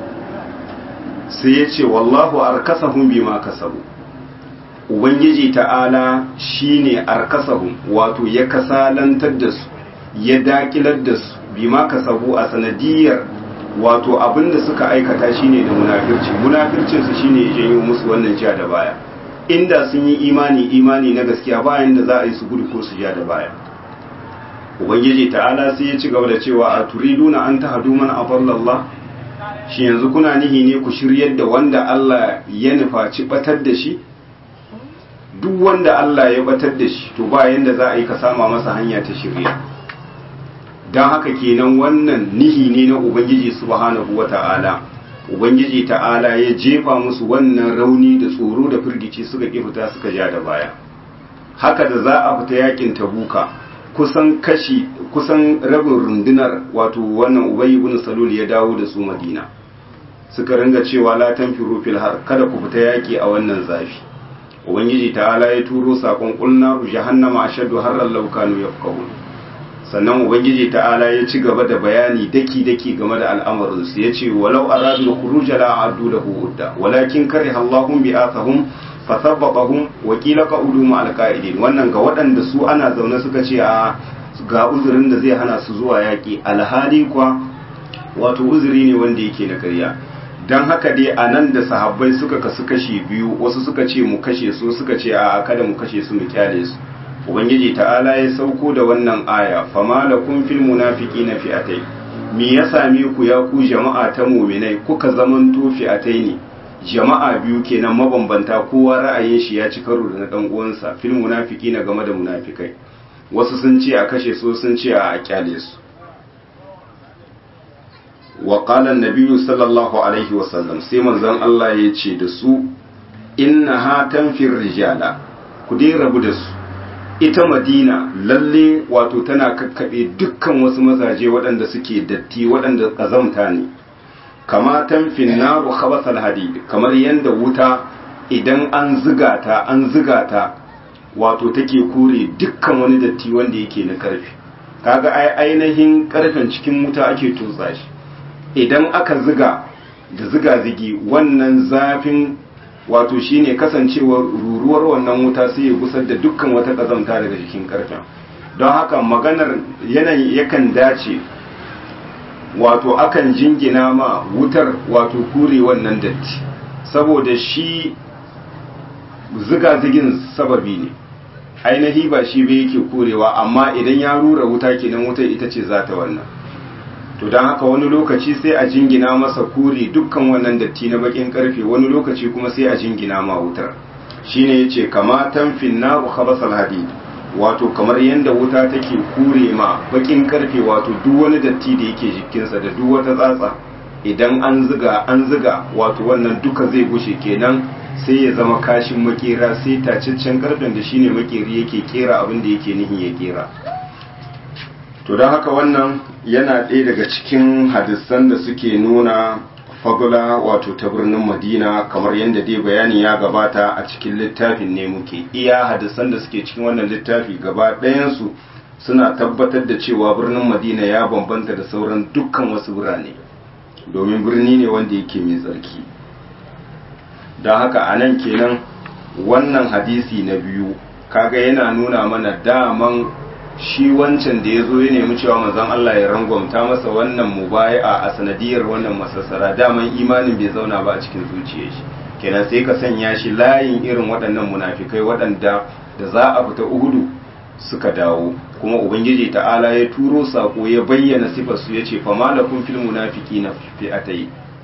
sai ya ce wallahu arkasahum bima kasabu ubangiji ta'ala shine arkasahum wato ya kasalantar da su ya dakilar da su bima kasabu a sanadiyar wato abinda suka aikata shine da munafirci munafircin su shine ya janyo musu wannan ja da baya inda sun yi imani imani na gaskiya bayan da za a yi su gudu ko su ja da baya ubangiji ta'ala sai ya ci gaba da cewa a turiduna an tahadu man adallallah shi yanzu kuna nihi ne ku shiryar da wanda Allah ya nufaci batar da shi duk wanda Allah ya batar da shi to ba yanda za a yi ka sama masa hanya ta shirya don haka kenan wannan nihi ne na ubangiji subhanahu wata'ala ubangiji ta'ala ya jefa musu wannan rauni da tsoro da firgici suka ki fita suka ja da baya haka da za a fita yakin tabuka kusan kashi kusan rabin rundunar wato wannan ubayi ibn salul ya dawo da su madina suka ringa cewa la tanfiru fil har kada ku fita yaki a wannan zafi ubangiji ta'ala ya turo sakon qulna jahannama ashaddu harran law kanu yafqahun sannan ubangiji ta'ala ya ci gaba da bayani daki daki game da al'amarin su yace walau aradu khuruja la adu lahu udda walakin kariha Allahum bi'athahum fasabbatahum wa qila qa'udu ma alqa'idin wannan ga waɗanda su ana zaune suka ce a ga uzurin da zai hana su zuwa yaƙi alhali kwa wato uzuri ne wanda yake na ƙarya don haka dai a nan da sahabbai suka kasu kashi biyu wasu suka ce mu kashe su suka ce a kada mu kashe su mu kyale su ubangiji ta'ala ya sauko da wannan aya fama lakum fil munafiqina fi'atay me ya same ku ya ku jama'a ta mu'minai kuka zamanto fi'atai ne jama'a biyu kenan mabambanta kowa ra'ayin shi ya ci karo da na dan uwansa fil munafiqina game da munafikai wasu sun ce a kashe su sun ce a kyale su wa qala an sallallahu alaihi wa sallam sai manzon Allah ya ce da su inna ha tanfir rijala ku dai rabu da su ita madina lalle wato tana kakkaɓe dukkan wasu mazaje waɗanda suke datti waɗanda ƙazamta ne kama tamfin naru khabasal hadid kamar yadda wuta idan an ziga ta an ziga ta wato take kore dukkan wani datti wanda yake na karfe kaga ai ainihin karfen cikin wuta ake tutsa shi idan aka ziga da ziga zigi wannan zafin wato shine kasancewar ruruwar wannan wuta sai ya gusar da dukkan wata kazamta daga jikin karfen don haka maganar yanayi yakan dace wato akan jingina ma wutar wato kure wannan datti saboda shi ziga-zigin sababi ne ainihi ba shi bai yake kurewa amma idan ya rura wuta kenan wutar ita ce za ta wannan to don haka wani lokaci sai a jingina masa kuri dukkan wannan datti na bakin karfe wani lokaci kuma sai a jingina ma wutar shine yace kama tanfin naru khabasal hadid wato kamar yadda wuta take kure ma bakin karfe wato duk wani datti da yake jikinsa da duk wata tsatsa idan an ziga an ziga wato wannan duka zai gushe kenan sai ya zama kashin makera sai tacaccen karfen da shine makeri yake kera abin da yake nihin ya kera to don haka wannan yana ɗaya daga cikin hadisan da suke nuna fagula wato ta birnin madina kamar yadda dai bayani ya gabata a cikin littafin ne muke iya hadisan da suke cikin wannan littafi gaba ɗayansu suna tabbatar da cewa birnin madina ya bambanta da sauran dukkan wasu birane domin birni ne wanda yake mai tsarki don haka a nan kenan wannan hadisi na biyu kaga yana nuna mana daman shi wancan da ya zo ya nemi cewa manzon Allah ya rangwamta masa wannan mubaya a sanadiyar wannan masassara daman imanin bai zauna ba a cikin zuciyar shi kenan sai ka sanya shi layin irin waɗannan munafikai waɗanda da za a fita uhudu suka dawo kuma ubangiji ta'ala ya turo sako ya bayyana sifar su yace fa malakum fil munafiqina fi'atay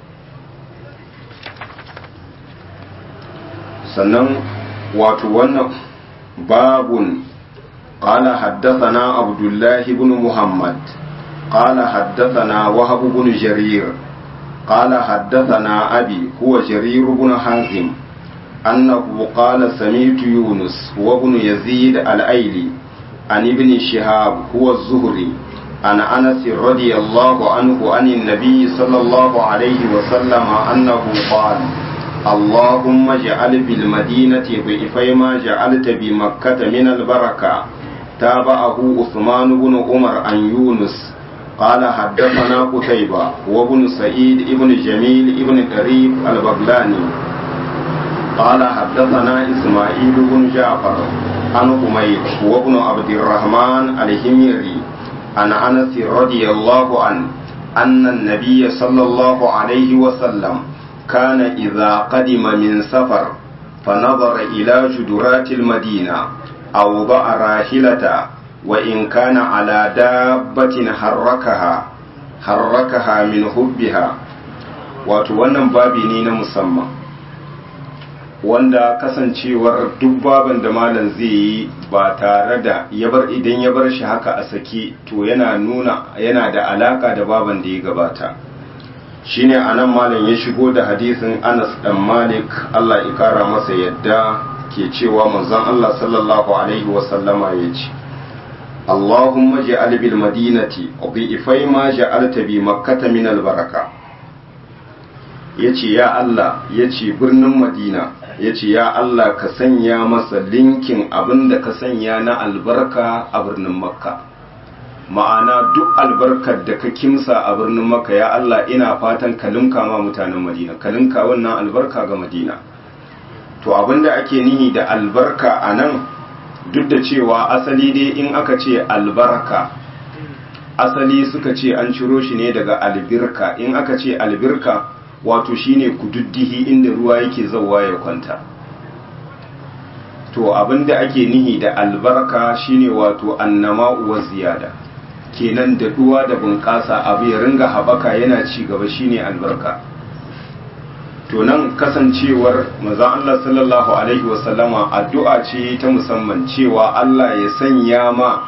sannan wato wannan babun قال حدثنا عبد الله بن محمد قال حدثنا وهب بن جرير قال حدثنا أبي هو جرير بن حازم أنه قال سمعت يونس وابن يزيد الأيلي عن ابن شهاب هو الزهري عن أنس رضي الله عنه عن النبي صلى الله عليه وسلم أنه قال اللهم اجعل بالمدينة ضعفي ما جعلت بمكة من البركة تابعه عثمان بن عمر عن يونس قال حدثنا قتيبة وابن سعيد ابن جميل ابن قريب البغلاني قال حدثنا إسماعيل بن جعفر عن حميد وابن عبد الرحمن الهميري عن أنس رضي الله عنه أن النبي صلى الله عليه وسلم كان إذا قدم من سفر فنظر إلى جدرات المدينة أوضع راحلة وإن كان على دابة حركها حركها من حبها wato wannan babi ne na musamman wanda kasancewar duk baban da malam zai yi ba tare da ya bar idan ya bar shi haka a sake to yana nuna yana da alaka da baban da ya gabata shine anan malam ya shigo da hadisin Anas dan Malik Allah ya kara masa yadda ke cewa manzon Allah sallallahu alaihi wasallama ya ce Allahumma ja'al bil madinati dhi'fai ma ja'alta bi makkata min al baraka yace ya Allah yace birnin Madina yace ya Allah ka sanya masa linkin abinda ka sanya na albarka a birnin Makka ma'ana duk albarkar da ka kimsa a birnin Makka ya Allah ina fatan ka linka ma mutanen Madina ka linka wannan albarka ga Madina to abinda ake nihi da albarka a nan duk da cewa asali dai in aka ce albarka asali suka ce an ciro shi ne daga albirka in aka ce albirka wato shine kududdihi inda ruwa yake zauwa ya kwanta to abinda ake nihi da albarka shine wato annama wa ziyada kenan da duwa da bunƙasa abu ya ringa haɓaka yana ci gaba shine albarka to nan kasancewar manzon Allah sallallahu alaihi wasallama addu'a ce ta musamman cewa Allah ya sanya ma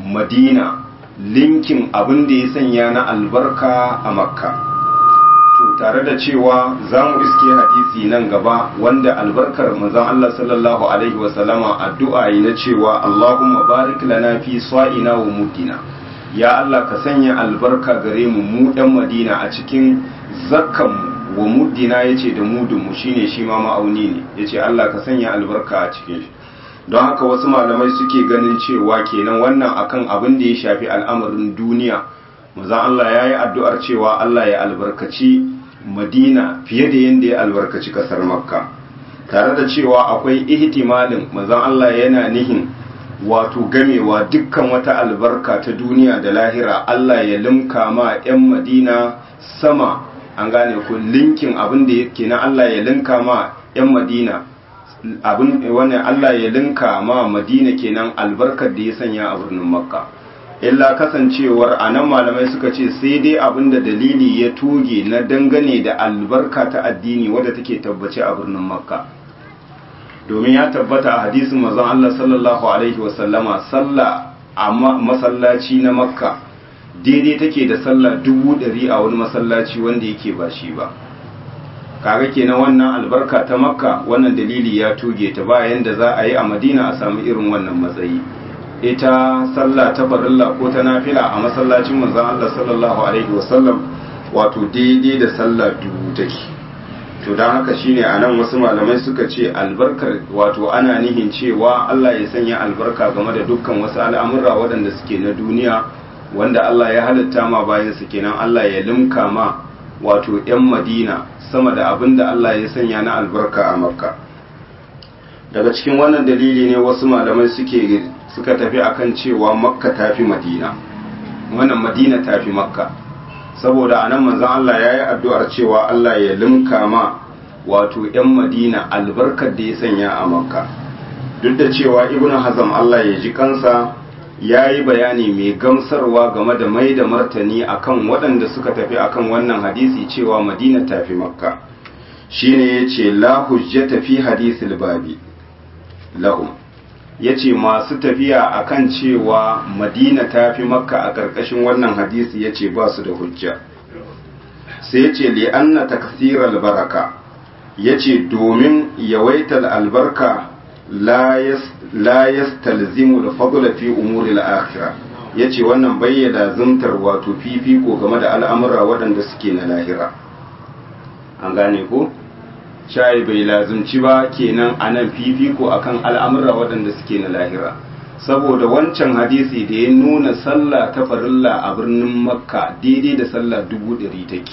Madina linkin abin da ya sanya na albarka a Makka to tare da cewa za mu iske hadisi nan gaba wanda albarkar manzon Allah sallallahu alaihi wasallama addu'a yi na cewa Allahumma barik lana fi sa'ina wa muddina ya Allah ka sanya albarka gare mu mu ɗan Madina a cikin zakkan wa muddina yace da mudun mu shine shi ma ma'auni ne yace Allah ka sanya albarka a cikin shi don haka wasu malamai suke ganin cewa kenan wannan akan abin da ya shafi al'amarin duniya manzon Allah yayi addu'ar cewa Allah ya albarkaci Madina fiye da yadda ya albarkaci kasar Makka tare da cewa akwai ihtimalin manzon Allah yana nihin wato gamewa dukkan wata albarka ta duniya da lahira Allah ya limka ma 'yan Madina sama an gane ku linkin abin da yake na Allah ya linka ma 'yan Madina abin wannan Allah ya linka ma Madina kenan albarkar da ya sanya a birnin Makka illa kasancewar a nan malamai suka ce sai dai abinda dalili ya tuge na dangane da albarka ta addini wadda take tabbace a birnin makka domin ya tabbata a hadisin mazan Allah sallallahu alaihi wasallama sallah a masallaci na makka daidai take da sallah dubu ɗari a wani masallaci wanda yake ba shi ba kaga kenan wannan albarka ta makka wannan dalili ya tuge ta bayan da za a yi a madina a samu irin wannan matsayi ita sallah ta farilla ko ta nafila a masallacin manzon Allah sallallahu alaihi wasallam wato daidai da sallah dubu take to dan haka shine anan wasu malamai suka ce albarkar wato ana nihin cewa Allah ya sanya albarka game da dukkan wasu al'amura waɗanda suke na duniya wanda Allah ya halitta ma bayan su kenan Allah ya limka ma wato 'yan Madina sama da abin da Allah ya sanya na albarka a Makka daga cikin wannan dalili ne wasu malamai suke suka tafi akan cewa makka tafi madina wannan madina tafi makka saboda anan manzon Allah ya yi addu'ar cewa Allah ya limka ma wato 'yan madina albarkar da ya sanya a makka duk da cewa ibnu hazam Allah ya ji kansa ya yi bayani mai gamsarwa game da mai da martani akan waɗanda suka tafi akan wannan hadisi cewa madina tafi makka shine yace la hujjata fi hadisil babi lahum ya ce masu tafiya a kan cewa madina ta fi makka a ƙarƙashin wannan hadisi ya ce ba su da hujja sai ya ce li'anna taksirar baraka ya ce domin yawaitar albarka la yastalzimu da fadula fi umuri al'akira ya ce wannan bayyana zumtar wato fifiko game da al'amura waɗanda suke na lahira an gane ko? shayi bai lazumci ba kenan a nan fifiko akan al'amura waɗanda suke na lahira saboda wancan hadisi da ya nuna sallah ta farilla a birnin makka daidai da sallah dubu ɗari take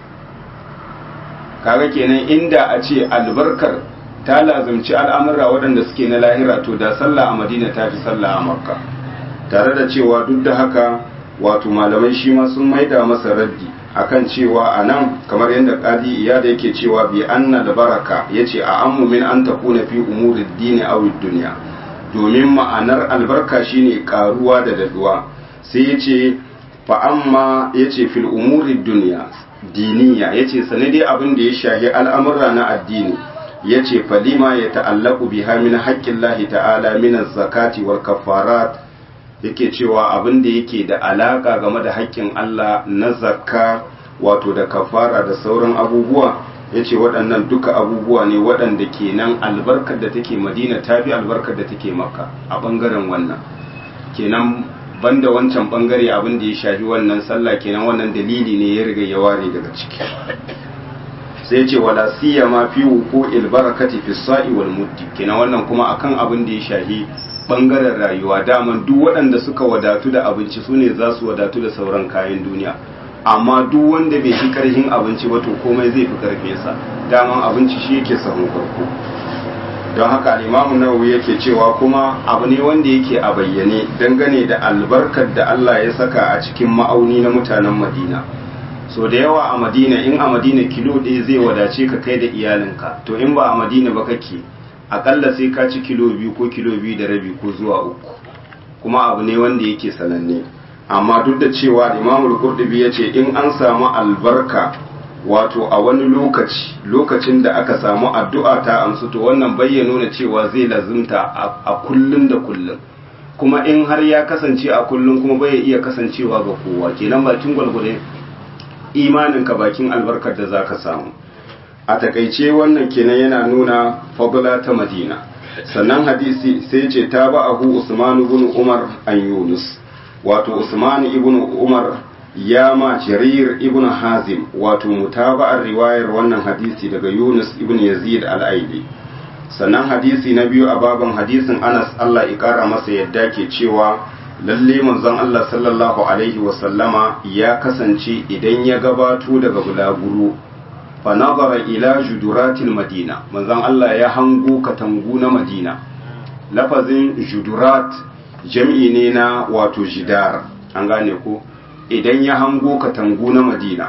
kaga kenan inda a ce albarkar ta lazumci al'amura waɗanda suke na lahira to da sallah a madina ta fi sallah a makka tare da cewa duk da haka wato malamai shi ma sun maida masa raddi akan cewa a nan kamar yadda kadi iya da yake cewa bi anna da baraka ya ce a ammu min an takuna fi umurid dini aw duniya domin ma'anar albarka shine karuwa da daduwa sai ya ce fa amma ya ce fil umurid duniya diniya ya ce sane dai abin da ya shahi al'amurra na addini ya ce falima ya ta'allaku biha min haƙƙin lahi ta'ala min zakati wal kafarat yake cewa abin da yake da alaka game da haƙƙin Allah na zakka wato da kafara da sauran abubuwa ya ce waɗannan duka abubuwa ne waɗanda ke nan albarkar da take madina ta fi albarkar da take maka a ɓangaren wannan kenan banda wancan ɓangare abin da ya shafi wannan sallah kenan wannan dalili ne ya riga ya ware daga ciki sai ce wala siyama fi wuku barakati fi sa'i wal muddi kenan wannan kuma akan abin da ya shafi bangaren rayuwa daman duk waɗanda suka wadatu da abinci su ne za su wadatu da sauran kayan duniya amma duk wanda bai fi karhin abinci ba to komai zai fi karfe sa daman abinci shi yake sahun farko don haka al'imamu nawawi yake cewa kuma abu ne wanda yake a bayyane dangane da albarkar da Allah ya saka a cikin ma'auni na mutanen madina so da yawa a madina in a madina kilo ɗaya zai wadace ka kai da iyalinka to in ba a madina ba kake akalla sai ka ci kilo biyu ko kilo biyu da rabi ko zuwa uku kuma abu ne wanda yake sananne amma duk da cewa imamul qurtubi ya ce in an samu albarka wato a wani lokaci lokacin da aka samu addu'a ta amsu to wannan bayyana nuna cewa zai lazimta a kullun da kullun kuma in har ya kasance a kullun kuma bai iya kasancewa ga kowa kenan bakin gwalgwale imaninka bakin albarkar da za ka samu a takaice wannan kenan yana nuna fadula ta madina sannan hadisi sai ce ta ba ahu usman ibn umar an yunus wato usman ibn umar ya ma jarir ibn hazim wato mutaba'ar riwayar wannan hadisi daga yunus ibn yazid al-aili sannan hadisi na biyu a baban hadisin anas allah ya kara masa yadda ke cewa lalle manzon allah sallallahu alaihi wasallama ya kasance idan ya gabato daga bulaguro fa nazara ila juduratil madina manzon allah ya hango katangu na madina lafazin judurat jam'i ne na wato jidar an gane ko idan ya hango katangu na madina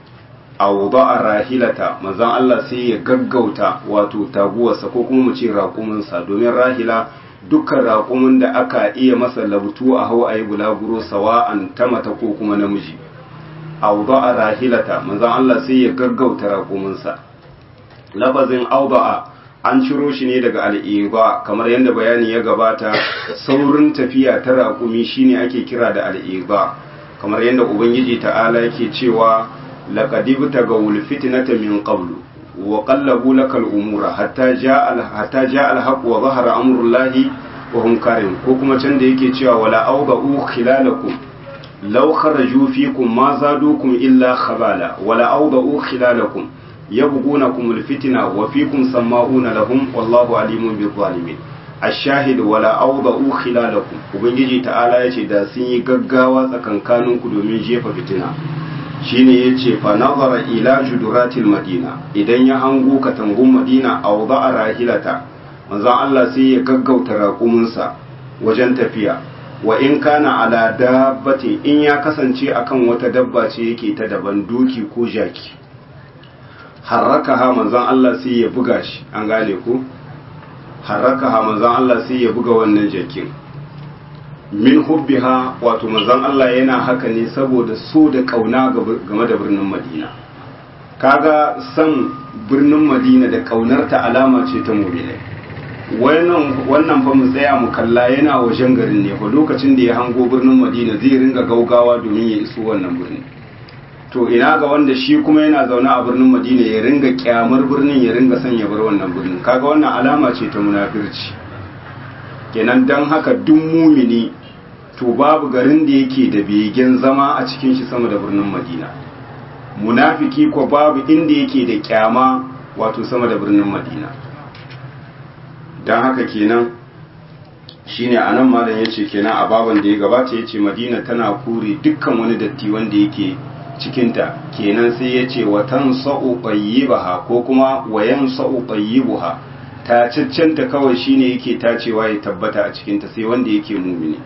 a a rahilata manzan Allah sai ya gaggauta wato taguwarsa ko kuma mu ce raƙuminsa domin rahila dukkan raƙumin da aka iya masa labutu a hau a yi bulaguro sawa'an ta mata ko kuma namiji a a rahilata manzan Allah sai ya gaggauta raƙuminsa lafazin auba'a an ciro shi ne daga al'iba kamar yadda bayani ya gabata saurin tafiya ta raƙumi shine ake kira da al'iba kamar yadda ubangiji ta'ala yake cewa laqad ibtagaw alfitnata min qablu wa qallabu lakal umura hatta jaa hatta jaa alhaq wa zahara amrullahi wa hum karim ko kuma can da yake cewa wala awda'u khilalakum law kharaju fikum ma zadukum illa khabala wala awda'u khilalakum yabghunakum alfitna wa fikum sama'una lahum wallahu alimun bil zalimin ashahid wala awda'u khilalakum ubangiji ta'ala yace da sun yi gaggawa tsakankaninku domin jefa fitina shine yace fa nazara ila juduratil madina idan ya hango katangun madina awda'a rahilata manzon Allah sai ya gaggauta raƙuminsa wajen tafiya wa in kana ala dabbati in ya kasance akan wata dabba ce yake ta daban doki ko jaki harrakaha manzon Allah sai ya buga shi an gane ko harrakaha manzon Allah sai ya buga wannan jakin min hubbiha wato manzon Allah yana haka ne saboda so da kauna game da birnin Madina kaga san birnin Madina da kaunarta alama ce ta mu'minai wannan wannan fa mu tsaya mu kalla yana wajen garin ne fa lokacin da ya hango birnin Madina zai ringa gaugawa domin ya iso wannan birnin to ina ga wanda shi kuma yana zaune a birnin Madina ya ringa kyamar birnin ya ringa son ya bar wannan birnin kaga wannan alama ce ta munafirci kenan dan haka duk mumini to babu garin da yake da begen zama a cikin shi sama da birnin Madina munafiki ko babu inda yake da kyama wato sama da birnin Madina dan haka kenan shine anan malam yace kenan a baban da ya gabata yace Madina tana kure dukkan wani datti wanda yake cikinta kenan sai ya ce watan sa'u ɓayyibaha ko kuma wayan sa'u ɓayyibuha ta caccanta kawai shine yake tacewa ya tabbata a cikinta sai wanda yake mumini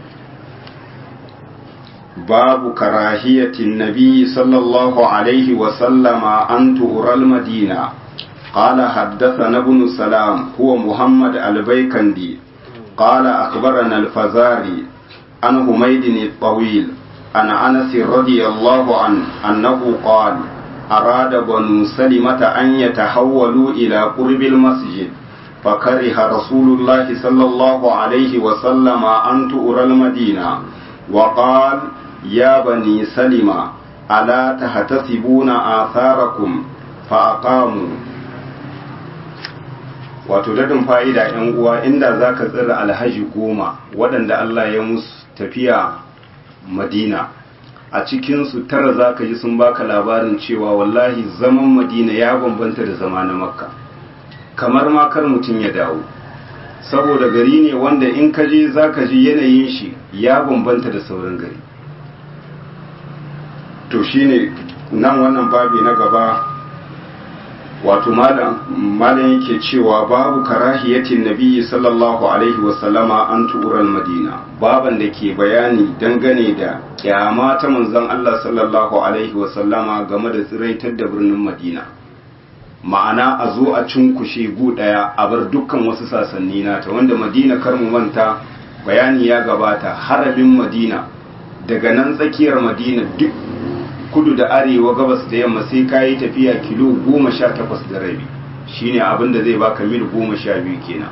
babu karahiyatin nabi sallallahu alaihi wasallama an tu'ural madina قال حدثنا ابن سلام هو محمد البيكندي قال أخبرنا الفزاري عن حميد الطويل عن انس رضي الله عنه انه قال اراد بنو سلمة ان يتحولوا الى قرب المسجد فكره رسول الله صلى الله عليه وسلم ان تؤر المدينة وقال يا بني سلمة الا تحتسبون آثاركم فأقاموا wato dadin fa'ida ‘yan uwa inda za ka tsira alhaji goma waɗanda Allah ya musu tafiya madina a cikinsu tara za ka ji sun baka labarin cewa wallahi zaman madina ya bambanta da zama na makka kamar makar mutum ya dawo saboda gari ne wanda in ka je za ka ji yanayin shi ya bambanta da sauran gari to shine nan wannan babi na gaba wato malam yake cewa babu karahiyatin nabiyyi sallallahu alaihi wasallama an tu'ural madina baban da ke bayani dangane da kyama ta manzon Allah sallallahu alaihi wasallama game da tsiraitar da birnin madina ma'ana a zo a cunkushe gu daya a bar dukkan wasu sasanni nata wanda madina kar mu manta bayani ya gabata haramin madina daga nan tsakiyar madina duk kudu da arewa gabas da yamma sai ka yi tafiya kilo goma sha takwas da rabi shine abin da zai baka mil goma sha biyu kenan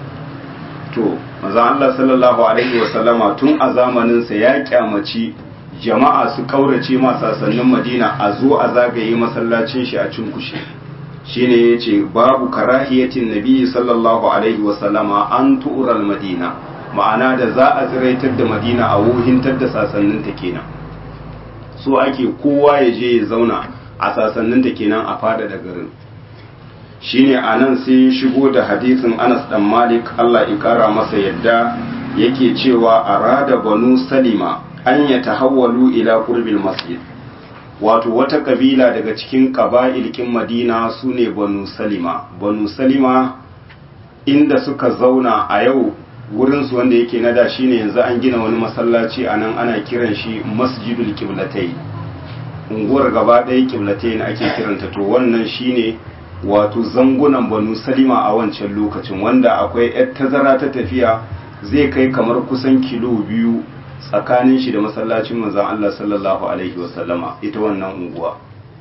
to maza Allah sallallahu alaihi wasallama tun a zamaninsa ya kyamaci jama'a su kaurace ma sasannin madina a zo a zagaye masallacin shi a cinkushe shine yace babu karahiyatin nabi sallallahu alaihi wasallama an tu'ral madina ma'ana da za a tsiraitar da madina a wuhintar da sasannin ta kenan so ake kowa ya je ya zauna a sasannin ta kenan a fada da garin shine anan sai shigo da hadisin Anas dan Malik Allah ya kara masa yadda yake cewa arada banu salima an yatahawwalu ila qurbil masjid wato wata kabila daga cikin ƙaba'ilkin madina su ne banu salima banu salima inda suka zauna a yau wurinsu wanda yake nada shi ne yanzu an gina wani masallaci a nan ana kiran shi masjidul kiblatai unguwar gaba ɗaya kiblatai ake kiranta to wannan shi ne wato zangunan banu salima a wancan lokacin wanda akwai 'yar tazara ta tafiya zai kai kamar kusan kilo biyu tsakanin shi da masallacin manzon Allah sallallahu alaihi wasallama ita wannan unguwa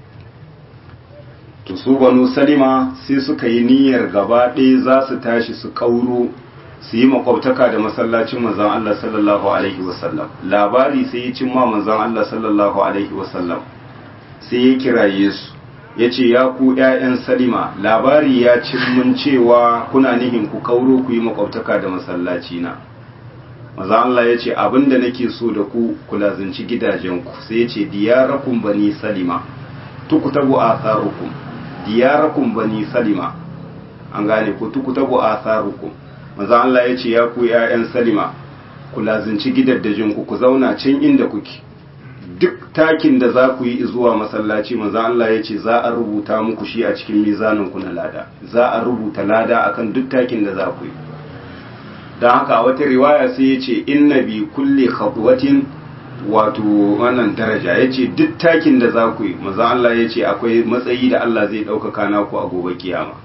to su banu salima sai suka yi niyyar gaba ɗaya za su tashi su kauro su yi makwabtaka da masallacin manzon Allah sallallahu alaihi wasallam labari sai ya cimma manzon Allah sallallahu alaihi wasallam sai ya kiraye su ya ce ya ku ‘ya'yan salima labari ya cin mun cewa kuna nihin ku kauro ku yi makwabtaka da masallaci na maza Allah ya ce abinda nake so da ku ku lazanci gidajenku sai ya ce diyarakum bani salima tukutabu atharukum diyarakum bani salima an gane ku tukutabu atharukum maza Allah ya ce ya ku ƴaƴan salima ku lazanci gidajenku ku zauna can inda kuke duk takin da za ku yi zuwa masallaci maza Allah ya ce za a rubuta muku shi a cikin mizanin ku na lada za a rubuta lada akan duk takin da za ku yi don haka wata riwaya sai ya ce inna bi kulle khatwatin wato wannan daraja ya ce duk takin da za ku yi maza Allah ya ce akwai matsayi da Allah zai ɗaukaka naku a gobe kiyama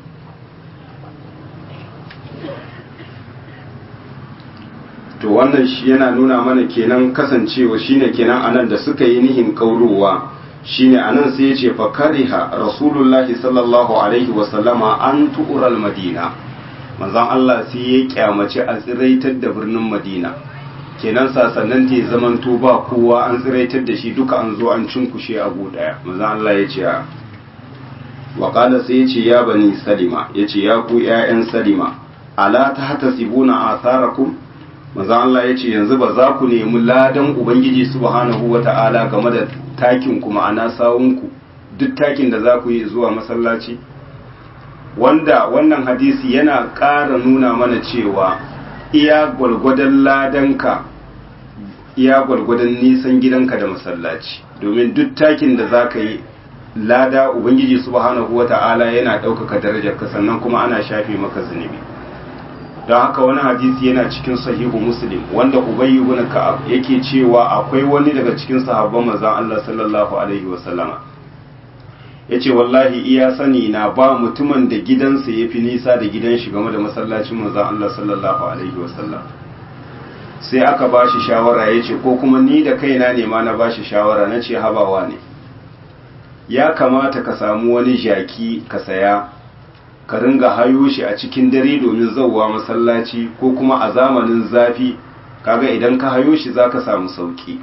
to wannan shi yana nuna mana kenan kasancewa shine kenan anan da suka yi nihin kaurowa shine anan sai ya ce fa kariha rasulullahi sallallahu alaihi wasallama an tu'ural madina manzon Allah sai ya kyamaci a tsiraitar da birnin Madina kenan sasannan ta zamanto ba kowa an tsiraitar da shi duka an zo an cinkushe a gu daya manzon Allah ya ce wa qala sai ya ce ya bani salima ya ce ya ku ƴaƴan salima ala tahtasibuna atharakum manzon Allah ya ce yanzu ba za ku nemi ladan ubangiji subhanahu wata'ala game da takin ku ma'ana sawunku duk takin da za ku yi zuwa masallaci wanda wannan hadisi yana ƙara nuna mana cewa iya gwargwadon ladanka iya gwargwadon nisan gidanka da masallaci domin duk takin da za ka yi lada ubangiji subhanahu wa ta'ala yana ɗaukaka darajarka sannan kuma ana shafe maka zunubi don haka wani hadisi yana cikin sahihu muslim wanda ubayy ibn ka'ab yake cewa akwai wani daga cikin sahabban manzon Allah sallallahu alaihi wasallama ya ce wallahi iya sani na ba mutumin da gidansa ya fi nisa da gidan shi game da masallacin manzan Allah sallallahu alaihi wasallam sai aka ba shi shawara ya ce ko kuma ni da kaina ne ma na ba shi shawara na ce habawa ne ya kamata ka samu wani jaki ka saya ka ringa hayo shi a cikin dare domin zauwa masallaci ko kuma a zamanin zafi kaga idan ka hayo shi za ka samu sauki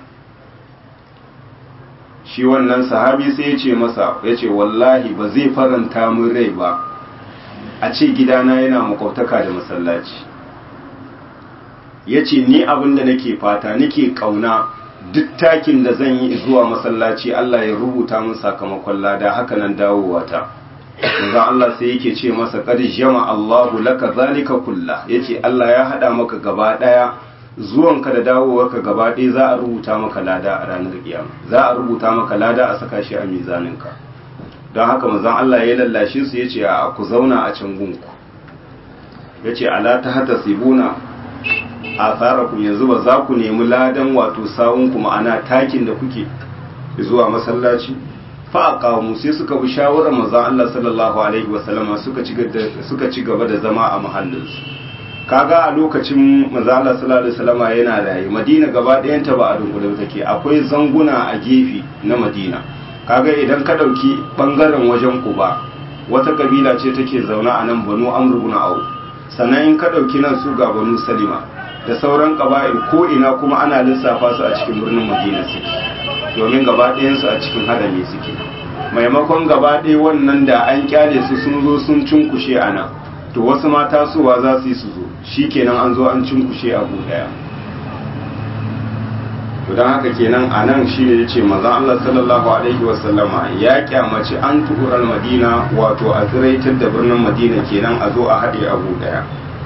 shi wannan sahabi sai ya ce masa ya ce wallahi ba zai faranta min rai ba a ce gidana yana makwabtaka da masallaci ya ce ni abin da nake fata nake kauna duk takin da zan yi zuwa masallaci Allah ya rubuta min sakamakon lada haka nan dawowa ta manzon Allah sai yake ce masa qad jama Allahu laka zalika kulla yace Allah ya hada maka gaba daya zuwanka da dawowarka gaba ɗaya za a rubuta maka lada a ranar kiyama za a rubuta maka lada a saka shi a mizaninka don haka manzon Allah ya lallashe su yace a ku zauna a can gunku yace ala ta hata sibuna a ku yanzu ba za ku nemi ladan wato sawunku ma'ana takin da kuke zuwa masallaci fa aqamu sai suka bi shawarar manzon Allah sallallahu alaihi wasallama suka ci suka ci gaba da zama a mahallinsu kaga a lokacin mazala sallallahu alaihi wasallama yana raye madina gaba ɗayanta ba a dunkule take akwai zanguna a gefe na madina kaga idan ka ɗauki ɓangaren wajen kuba wata kabila ce take zaune a nan banu amr ibn au sannan in ka ɗauki nan su ga banu salima da sauran ƙaba'il ko ina kuma ana lissafa su a cikin birnin madina suke domin gaba ɗayansu a cikin harami suke maimakon gaba ɗaya wannan da an kyale su sun zo sun cunkushe a nan to wasu ma tasowa za su yi su zo shi kenan an zo an cunkushe a ɗaya to don haka kenan a nan shi ne ya ce mazan Allah sallallahu alaihi wasallama ya kyamaci an tuhurar madina wato a tsiraitar da birnin madina kenan a zo a haɗe abu ɗaya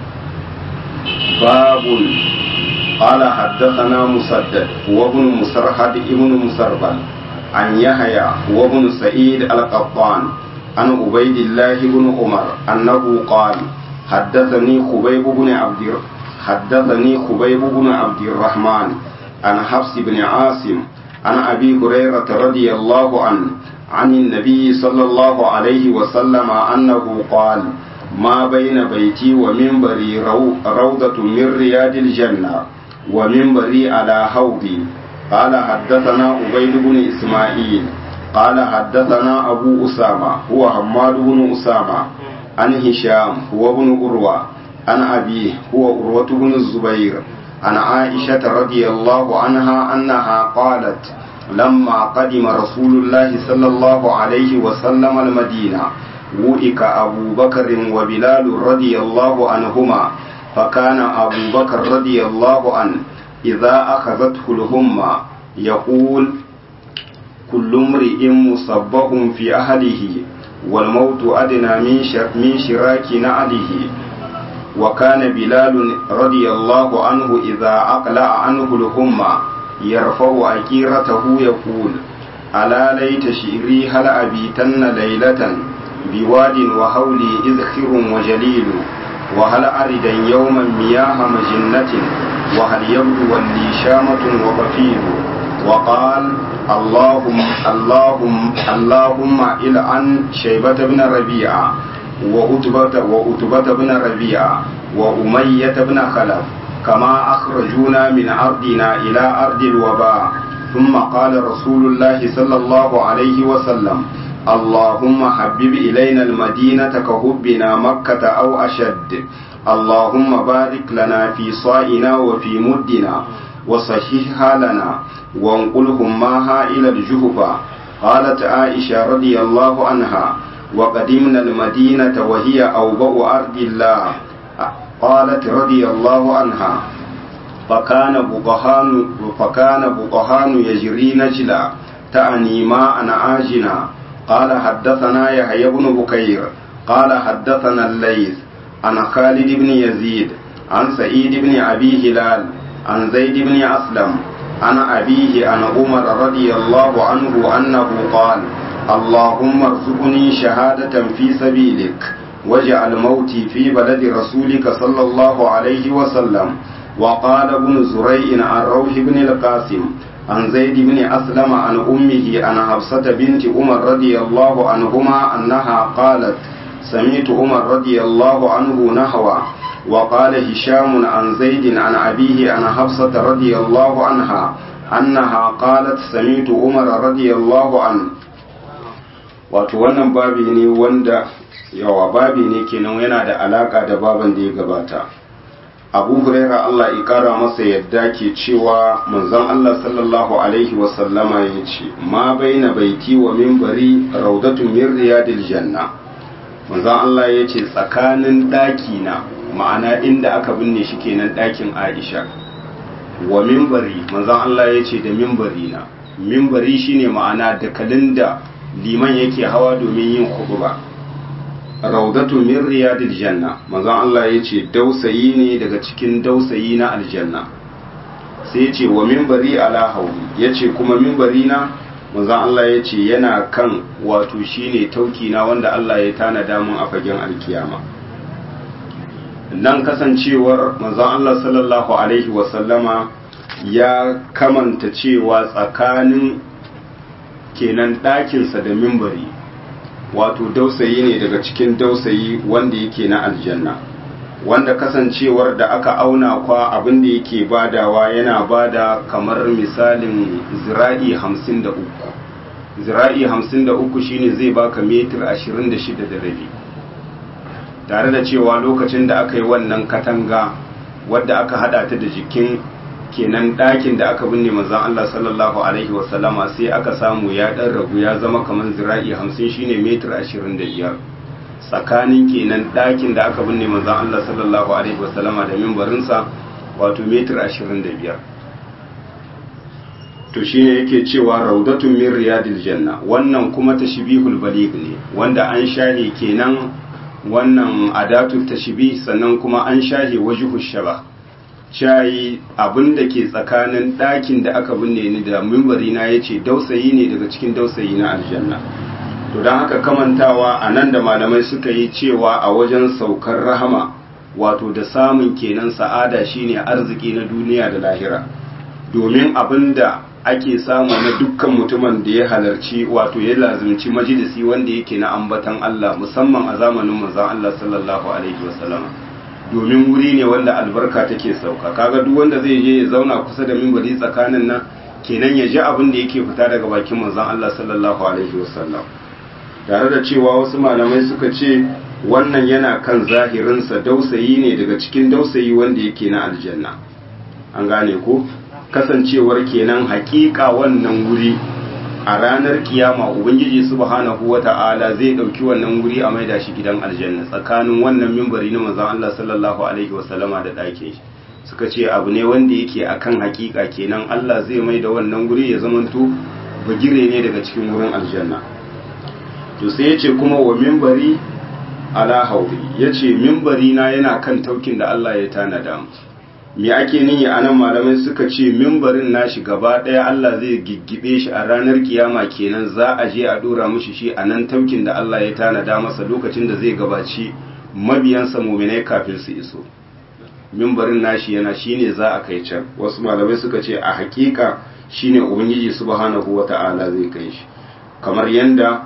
babun قال حدثنا مسدد وابن مسرحد ابن مسربل عن يحيى وابن سعيد القطان عن عبيد الله بن عمر أنه قال حدثني خبيب بن عبد حدثني خبيب بن عبد الرحمن عن حفص بن عاصم عن أبي هريرة رضي الله عنه عن النبي صلى الله عليه وسلم أنه قال ما بين بيتي ومنبري روضة من رياض الجنة ومنبري على حوضي قال حدثنا عبيد بن إسماعيل قال حدثنا أبو أسامة هو حماد بن أسامة عن هشام هو ابن أروى عن أبيه هو أروة بن الزبير عن عائشة رضي الله عنها أنها قالت لما قدم رسول الله صلى الله عليه وسلم المدينة وئك أبو بكر وبلال رضي الله عنهما فكان أبو بكر رضي الله عنه إذا أخذته الهمة يقول كل امرئ مصبه في أهله والموت أدنى من شراك نعله وكان بلال رضي الله عنه إذا أقلع عنه الهمة يرفع أكيرته يقول ألا ليت شئري هل أبيتن ليلة بواد وهولي إذخر وجليل وهل أردا يوما مياه مجنة وهل يبدو لي شامة وقفيل وقال اللهم اللهم اللهم إلعن شيبة بن ربيعة وأتبة وأتبة بن ربيعة وأمية بن خلف كما أخرجونا من أرضنا إلى أرض الوباء ثم قال رسول الله صلى الله عليه وسلم اللهم حبب إلينا المدينة كحبنا مكة أو أشد اللهم بارك لنا في صائنا وفي مدنا وصححها لنا وانقلهم معها إلى الجهفة قالت عائشة رضي الله عنها وقدمنا المدينة وهي أوبأ أرض الله قالت رضي الله عنها فكان بقهان فكان بقهان يجري نجلا تعني ماء عاجنا قال حدثنا يحيى بن بكير قال حدثنا الليث عن خالد بن يزيد عن سعيد بن أبي هلال عن زيد بن أسلم عن أبيه عن عمر رضي الله عنه أنه قال اللهم ارزقني شهادة في سبيلك واجعل موتي في بلد رسولك صلى الله عليه وسلم وقال ابن زريع عن روح بن القاسم عن زيد بن أسلم عن أمه عن حفصة بنت عمر رضي الله عنهما أنها قالت سمعت عمر رضي الله عنه نحوه وقال هشام عن زيد عن أبيه عن حفصة رضي الله عنها أنها قالت سمعت عمر رضي الله عنه wato wannan babi ne wanda yawa babi ne kenan yana da alaka da baban da ya gabata abu huraira Allah ya kara masa yadda ke cewa manzon Allah sallallahu alaihi wasallama ya ce ma baina baiti wa minbari raudatun min riyadil janna manzon Allah ya ce tsakanin ɗaki na ma'ana inda aka binne shi kenan ɗakin Aisha wa minbari manzon Allah ya ce da minbari na minbari shine ma'ana dakalin da liman yake hawa domin yin khutba raudatu min riyadil janna manzon Allah ya ce dausayi ne daga cikin dausayi na aljanna sai ya ce wa minbari ala hauli ya ce kuma minbari na manzon Allah ya ce yana kan wato shine tauki na wanda Allah ya tanada mun a fagen alkiyama nan kasancewar manzon Allah sallallahu alaihi wasallama ya kamanta cewa tsakanin kenan ɗakinsa da mimbari wato dausayi ne daga cikin dausayi wanda yake na aljanna wanda kasancewar da aka auna kwa abin da yake badawa yana bada kamar misalin zira'i hamsin da uku zira'i hamsin da uku shine zai baka metir ashirin da shida da rabi tare da cewa lokacin da aka yi wannan katanga wadda aka hada ta da jikin kenan ɗakin da aka binne manzon Allah sallallahu alaihi wasallama sai aka samu ya ɗan ragu ya zama kamar zira'i hamsin shine metir ashirin da biyar tsakanin kenan ɗakin da aka binne manzon Allah sallallahu alaihi wasallama da mimbarinsa wato metir ashirin da biyar to shine yake cewa raudatun min riyadil janna wannan kuma tashbihul baligh ne wanda an shahe kenan wannan adatu tashbih sannan kuma an shahe wajhu shaba shayi abinda ke tsakanin ɗakin da aka binne ni da mimbari na yace dausayi ne daga cikin dausayi na aljanna to don haka kamantawa a nan da malamai suka yi cewa a wajen saukar rahama wato da samun kenan sa'ada shine arziki na duniya da lahira domin abinda ake samu na dukkan mutumin da ya halarci wato ya lazimci majalisi wanda yake na ambatan Allah musamman a zamanin manzon Allah sallallahu alaihi wasallam domin wuri ne wanda albarka take sauka kaga duk wanda zai je ya zauna kusa da minbari tsakanin nan kenan ya ji abin da yake fita daga bakin manzon Allah sallallahu alaihi wasallam tare da cewa wasu malamai suka ce wannan yana kan zahirinsa dausayi ne daga cikin dausayi wanda yake na aljanna an gane ko kasancewar kenan hakika wannan wuri a ranar kiyama ubangiji subhanahu wata'ala zai dauki wannan wuri a maida shi gidan aljanna tsakanin wannan mimbari na manzon Allah sallallahu alaihi wasallama da ɗakin shi suka ce abu ne wanda yake akan hakika kenan Allah zai maida wannan wuri ya zamanto bagire ne daga cikin wurin aljanna to sai ya ce kuma wa mimbari ala hauri ya ce mimbari na yana kan taukin da Allah ya tanada mu me ake nihi a nan malamai suka ce mimbarin nashi gaba ɗaya Allah zai giggibe shi a ranar kiyama kenan za a je a dora mushi shi a nan taukin da Allah ya tanada masa lokacin da zai gabaci mabiyansa muminai kafin su iso mimbarin nashi yana shine za a kai can wasu malamai suka ce a hakika shine ubangiji subhanahu wata'ala zai kai shi kamar yanda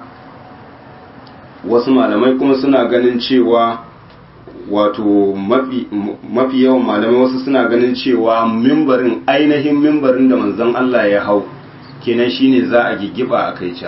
wasu malamai kuma suna ganin cewa wato mafi yawan malamai wasu suna ganin cewa mimbarin ainihin mimbarin da manzon Allah ya hau kenan shine za a giggiba a kai can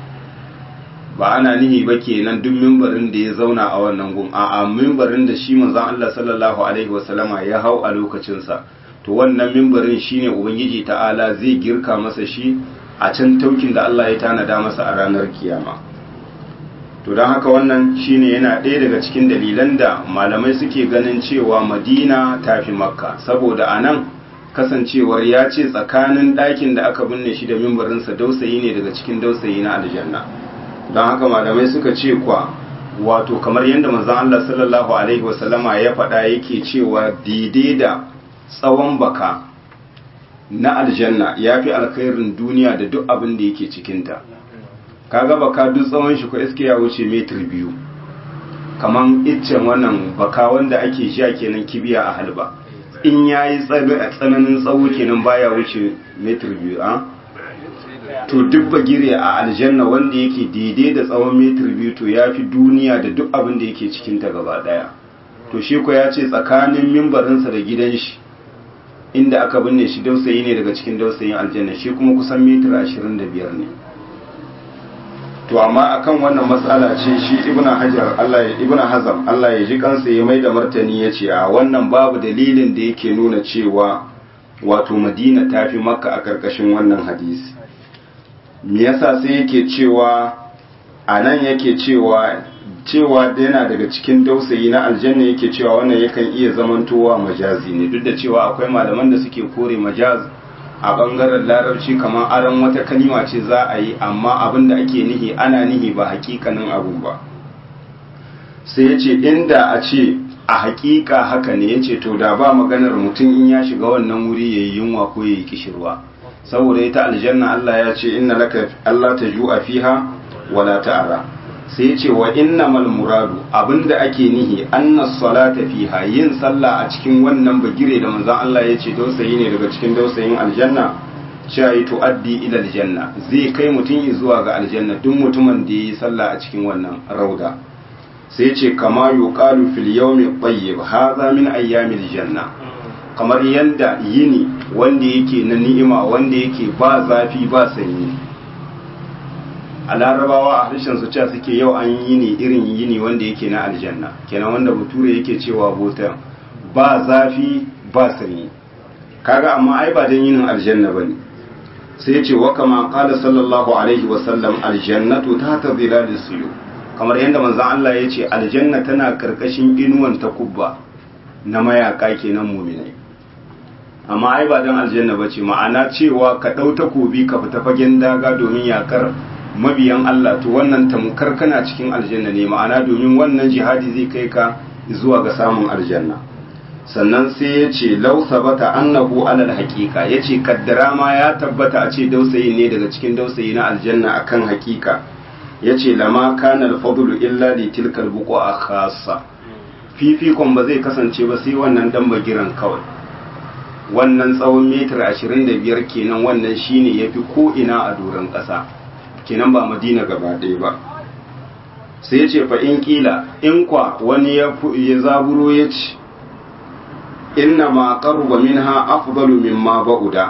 ba ana nihi ba kenan duk mimbarin da ya zauna a wannan gun a mimbarin da shi manzon Allah sallallahu alaihi wasallama ya hau a lokacinsa to wannan mimbarin shine ubangiji ta'ala zai girka masa shi a can taukin da Allah ya tanada masa a ranar kiyama to don haka wannan shine yana ɗaya daga cikin dalilan da malamai suke ganin cewa madina ta fi makka saboda a nan kasancewar ya ce tsakanin ɗakin da aka binne shi da mimbarinsa dausayi ne daga cikin dausayi na aljanna don haka malamai suka ce kwa wato kamar yadda manzon Allah sallallahu alaihi wasallama ya faɗa yake cewa daidai da tsawon baka na aljanna ya fi alkhairin duniya da duk abin da yake cikinta kaga baka duk tsawon shi ko iske ya wuce metir biyu kaman iccen wannan baka wanda ake sha kenan kibiya a halba in yayi tsananin tsawo kenan baya wuce metir biyu a to duk bagire a aljanna wanda yake daidai da tsawon metir biyu to ya fi duniya da duk abin da yake cikinta gaba daya to shi ko ya ce tsakanin mimbarinsa da gidan shi inda aka binne shi dausayi ne daga cikin dausayin aljanna shi kuma kusan metir ashirin da biyar ne to amma akan wannan matsala ce shi ibnu hajar Allah ya ibnu hazam Allah ya ji kansa ya mai da martani ya ce a wannan babu dalilin da yake nuna cewa wato madina ta fi makka a karkashin wannan hadisi me yasa sai yake cewa a nan yake cewa cewa yana daga cikin dausayi na aljanna yake cewa wannan yakan iya zamantowa majazi ne duk da cewa akwai malaman da suke kore majaz a bangaren larabci kamar aron wata kalima ce za a yi amma abin da ake nihi ana nihi ba hakikanin abun ba sai ya ce inda a ce a hakika haka ne ya ce to da ba maganar mutum in ya shiga wannan wuri ya yi yunwa ko ya yi kishirwa saboda ita aljanna Allah ya ce inna laka Allah ta ju'a fiha wala ta'ara sai ya ce wa innamal muradu abinda ake nihi anna salata fiha yin sallah a cikin wannan bagire da manzon Allah ya ce dausayi ne daga cikin dausayin aljanna cewa yi tuaddi ila aljanna zai kai mutum zuwa ga aljanna duk mutumin da yi sallah a cikin wannan rauda sai ce kama yuqalu fil yawmi tayyib hadha min ayyamil janna kamar yanda yini wanda yake na ni'ima wanda yake ba zafi ba sanyi a larabawa a harshen su cewa suke yau an yi ne irin yini wanda yake na aljanna kenan wanda bature yake cewa bota ba zafi ba sanyi kaga amma ai ba dan yinin aljanna bane sai ya ce wa kama qala sallallahu alaihi wa sallam aljannatu tahta dhilalis suyu kamar yadda manzon Allah ya ce aljanna tana karkashin inuwan takubba na mayaka kenan mu'minai amma ai ba dan aljanna bace ma'ana cewa ka dau takobi ka fita fagen daga domin yakar mabiyan Allah to wannan tamkar kana cikin aljanna ne ma'ana domin wannan jihadi zai kai ka zuwa ga samun aljanna sannan sai ya ce lau sabata annahu alal haqiqa yace kaddara ma ya tabbata a ce dausayi ne daga cikin dausayi na aljanna akan haqiqa yace lama kana al-fadlu illa li tilka al-buqa khassa fifikon ba zai kasance ba sai wannan dan bagiran kawai wannan tsawon metar 25 kenan wannan shine yafi ko ina a doron ƙasa kenan ba madina gaba ɗaya ba sai ya ce fa in kila in kwa wani ya zaburo ya ce inna ma qaruba minha afdalu mimma ba'uda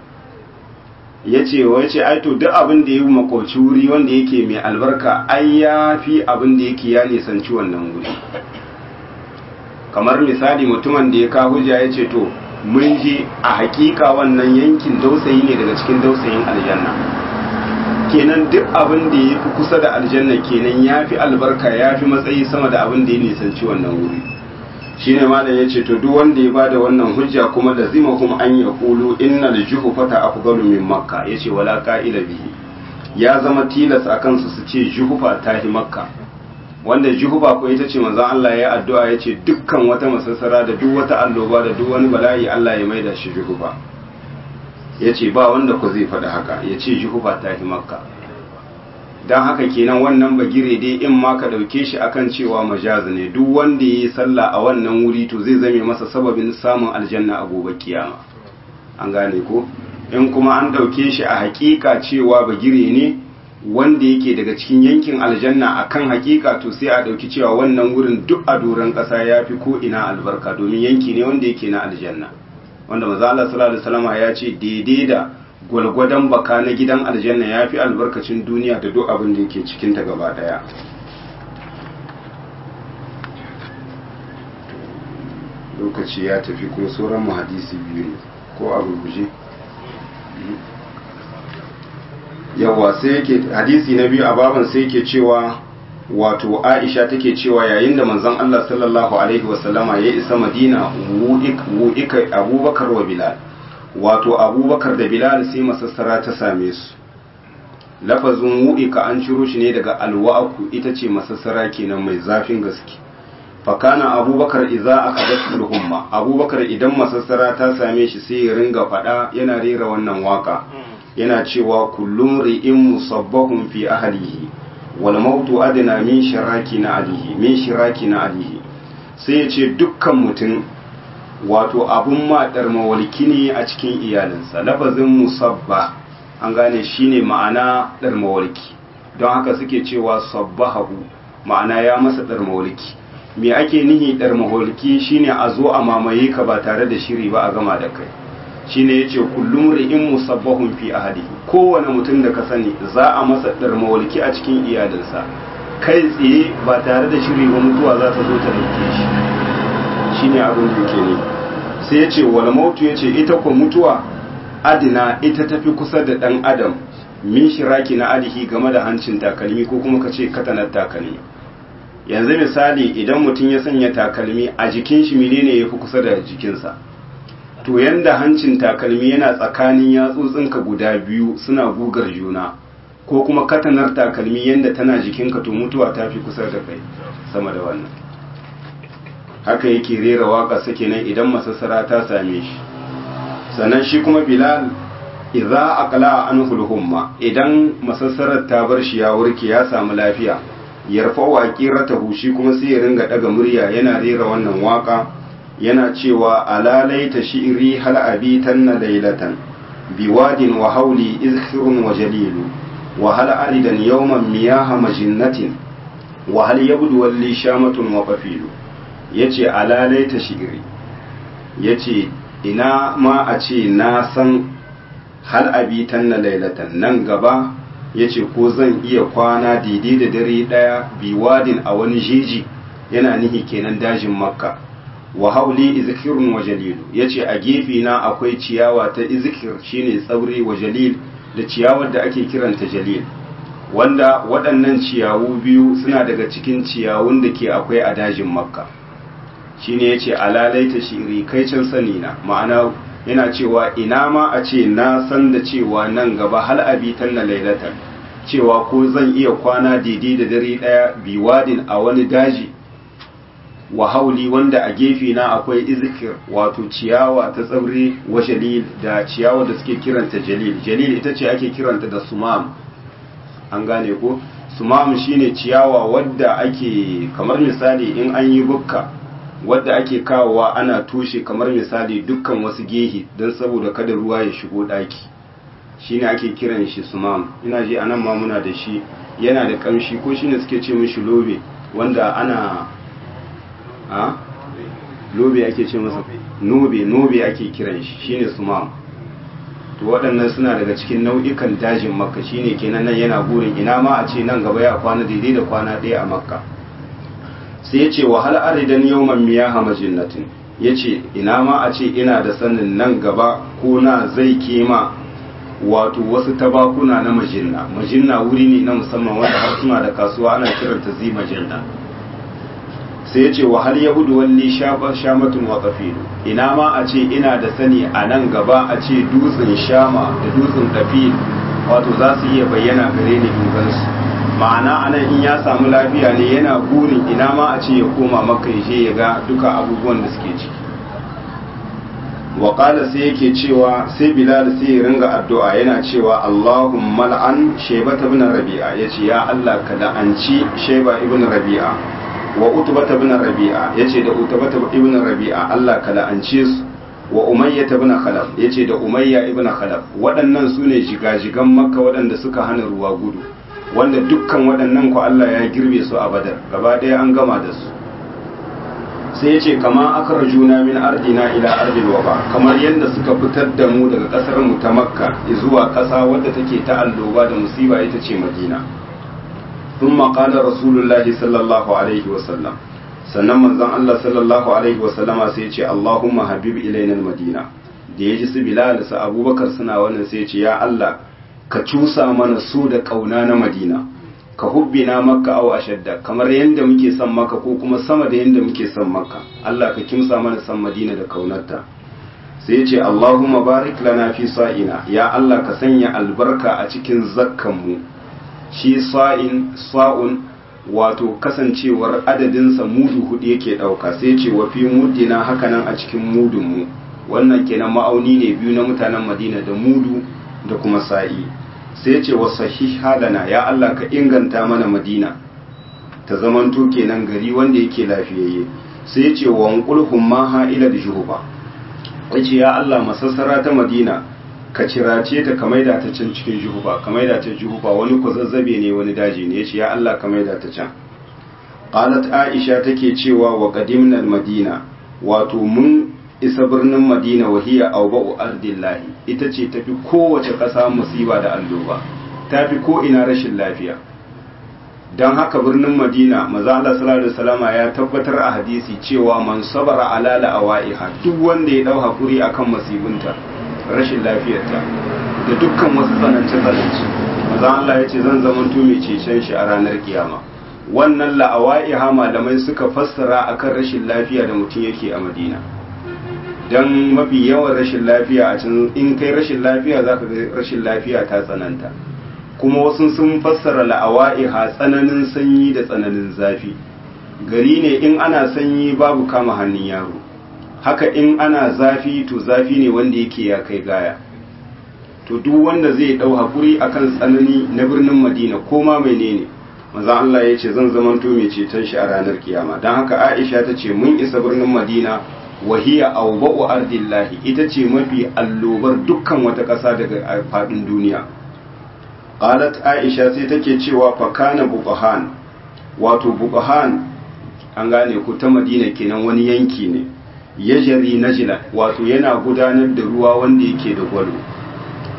yace wai ce ai to duk abin da yayi makoci wuri wanda yake mai albarka ai yafi abin da yake ya nisanci wannan wuri kamar misali mutumin da ya ka hujja yace to mun je a hakika wannan yankin dausayi ne daga cikin dausayin aljanna kenan duk abin da ya fi kusa da aljanna kenan ya fi albarka ya fi matsayi sama da abin da ya nisanci wannan wuri shi ne malam ya ce to duk wanda ya bada wannan hujja kuma da zima kuma an ya kulu inna da juhu fata afgalu min makka ya ce wala ka'ila bihi ya zama tilas a kansu su ce juhufa ta fi makka wanda juhufa ko ita ce manzon Allah ya addu'a ya ce dukkan wata masassara da duk wata alloba da duk wani bala'i Allah ya maida shi juhufa ya ce ba wanda ku zai faɗi haka ya ce juhufa ta fi makka don haka kenan wannan bagire dai in ma ka ɗauke shi akan cewa majaz ne duk wanda ya yi sallah a wannan wuri to zai zame masa sababin samun aljanna a gobe kiyama an gane ko in kuma an ɗauke shi a hakika cewa bagire ne wanda yake daga cikin yankin aljanna akan hakika to sai a ɗauki cewa wannan wurin duk a doron ƙasa ya fi ko ina albarka domin yanki ne wanda yake na aljanna wanda maza Allah sallallahu alaihi wasallam ya ce daidai da gwalgwadon baka na gidan aljanna ya fi albarkacin duniya da duk abin da yake cikin ta gaba daya lokaci ya tafi kuma sauran mu hadisi biyu ne ko abu guje yawa sai yake hadisi na biyu a baban sai yake cewa wato Aisha take cewa yayin da manzon Allah sallallahu alaihi wasallama ya isa Madina wu'ika Abubakar wa Bilal wato Abubakar da Bilal sai masassara ta same su lafazin wu'ika an ciro shi ne daga alwa'ku ita ce masassara kenan mai zafin gaske fakana Abubakar idza akadat humma Abubakar idan masassara ta same shi sai ya ringa fada yana rera wannan waka yana cewa kullum ri'in musabbahun fi ahlihi wal mautu adna min shiraki na alihi min shiraki na alihi sai ya ce dukkan mutum wato abun maɗar mawalki ne a cikin iyalinsa lafazin musabba an gane shine ma'ana ɗar mawalki don haka suke cewa sabbahahu ma'ana ya masa ɗar mawalki me ake nihi ɗar mawalki shine a zo a mamaye ka ba tare da shiri ba a gama da kai shine yace kullum ri'in musabbahun fi ahadihi kowane mutum da ka sani za a masa darmawalki a cikin iyalinsa kai tsaye ba tare da shiri ba mutuwa za ta zo ta dauke shi shine abin da yake ne sai yace wal mautu yace ita ko mutuwa adina ita tafi kusa da dan adam min shiraki na alihi game da hancin takalmi ko kuma kace katanar takalmi yanzu misali idan mutum ya sanya takalmi a jikin shi menene yafi kusa da jikinsa to yanda hancin takalmi yana tsakanin yatsotsinka guda biyu suna gugar juna ko kuma katanar takalmi yanda tana jikinka to mutuwa ta fi kusa da kai sama da wannan haka yake rera waka sake nan idan masassara ta same shi sannan shi kuma bilal idza aqla anhu humma idan masassarar ta bar shi ya warke ya samu lafiya yarfa wa qiratahu shi kuma sai ya ringa daga murya yana rera wannan waka yana cewa alalaita shi'ri hal abitan na lailatan biwadin wa hauli izhirun wa jalilu wa hal aridan yawman miyaha majinnatin wa hal yabdu walli shamatun wa qafilu yace alalaita shi'ri yace ina ma a ce na san hal abitan na lailatan nan gaba yace ko zan iya kwana daidai da dare daya biwadin a wani jeji yana nihi kenan dajin makka wa hauli izkirun wa jalilu yace a gefe na akwai ciyawa ta izkir shine tsaure wa jalil da ciyawar da ake kiranta jalil wanda waɗannan ciyawu biyu suna daga cikin ciyawun da ke akwai a dajin makka shine yace alalaita shiri kai can sani na ma'ana yana cewa ina ma a ce na san da cewa nan gaba hal abitan na lailatan cewa ko zan iya kwana daidai da dare daya biwadin a wani daji wa hauli wanda a gefe na akwai izikir wato ciyawa ta tsaure wa jalil da ciyawa da suke kiranta jalil jalil ita ce ake kiranta da sumam an gane ko sumam shine ciyawa wadda ake kamar misali in an yi bukka wadda ake kawowa ana toshe kamar misali dukkan wasu gehe don saboda kada ruwa ya shigo daki shine ake kiran shi sumam ina ji anan ma muna da shi yana da kamshi ko shine suke ce mishi lobe wanda ana a lobe ake ce masa nobe nobe ake kiran shi shine sumam to waɗannan suna daga cikin nau'ikan dajin makka shine kenan nan yana burin ina ma a ce nan gaba ya kwana daidai da kwana ɗaya a makka sai ya ce wahal aridan yawman miyaha majinnatin ya ce ina ma a ce ina da sanin nan gaba ko na zai kema wato wasu tabakuna na majinna majinna wuri ne na musamman wanda har suna da kasuwa ana kiranta zi majinna sai ya ce wahal yahudu walli shamatun wa kafilu ina ma a ce ina da sani a nan gaba a ce dutsen shama da dutsen kafil wato za su iya bayyana gare ni dubansu ma'ana anan in ya samu lafiya ne yana burin ina ma a ce ya koma maka je ya ga duka abubuwan da suke ciki waƙala sai yake cewa sai bilal sai ya ringa addu'a yana cewa allahumma la'an shaibata ibn rabi'a yace ya allah ka la'anci shaiba ibn rabi'a wa utbata ibn rabi'a yace da utbata ibn rabi'a allah ka la'ance su wa umayya ibn khalaf yace da umayya ibn khalaf waɗannan sune jigajigan makka waɗanda suka hana ruwa gudu wanda dukkan waɗannan ku Allah ya girbe su a badar gaba ɗaya an gama da su sai ya ce kama aka juna min ardina ila ardil waba kamar yadda suka fitar da mu daga ƙasar mu ta makka zuwa ƙasa wadda take ta alloba da musiba ita ce madina sun maƙala rasulullahi sallallahu alaihi wasallam sannan manzon Allah sallallahu alaihi wasallama sai ya ce Allahumma habib ilaina madina da ya ji su bilal su abubakar suna wannan sai ya ce ya Allah ka cusa mana so da ƙauna na madina ka hubbina makka aw ashadda kamar yadda muke son maka ko kuma sama da yadda muke son maka Allah ka kimsa mana san madina da kaunarta sai ya ce Allahumma barik lana fi sa'ina ya Allah ka sanya albarka a cikin zakkan mu shi sa'in sa'un wato kasancewar adadinsa mudu hudu yake dauka sai ya ce wa fi muddina hakanan a cikin mudun mu wannan kenan ma'auni ne biyu na mutanen madina da mudu da kuma sa'i sai ce wa sahiha lana ya Allah ka inganta mana madina ta zamanto kenan gari wanda yake lafiyayye sai ce wa wanqulhum ma ha ila juhuba yace ya Allah masassara ta madina ka cirace ta ka maida ta can cikin juhuba ka maida ta juhuba wani zazzabe ne wani daji ne yace ya Allah ka maida ta can qalat aisha take cewa wa qadimna madina wato mun isa birnin madina wahiya auba'u ardillahi ita ce tafi kowace ƙasa musiba da alloba tafi ko ina rashin lafiya don haka birnin madina maza Allah sallallahu alaihi wasallama ya tabbatar a hadisi cewa man sabara ala la'awaiha duk wanda ya dau hakuri akan masibinta rashin lafiyarta da dukkan wasu tsanance tsanance maza Allah ya ce zan zamanto mai cecen shi a ranar kiyama wannan la'awaiha malamai suka fassara akan rashin lafiya da mutum yake a madina don mafi yawan rashin lafiya a can in kai rashin lafiya za ka ga rashin lafiya ta tsananta kuma wasu sun fassara la'awa'iha tsananin sanyi da tsananin zafi gari ne in ana sanyi babu kama hannun yaro haka in ana zafi to zafi ne wanda yake ya kai gaya to duk wanda zai dau hakuri akan tsanani na birnin madina ko ma menene manzon Allah ya ce zan zamanto mai ceton shi a ranar kiyama don haka Aisha ta ce mun isa birnin madina wahiya auba'u ardillahi ita ce mafi allobar dukkan wata ƙasa daga faɗin duniya qalat aisha sai take cewa fa kana buqahan wato buqahan an gane ku ta madina kenan wani yanki ne yajri najla wato yana gudanar da ruwa wanda yake da gwalo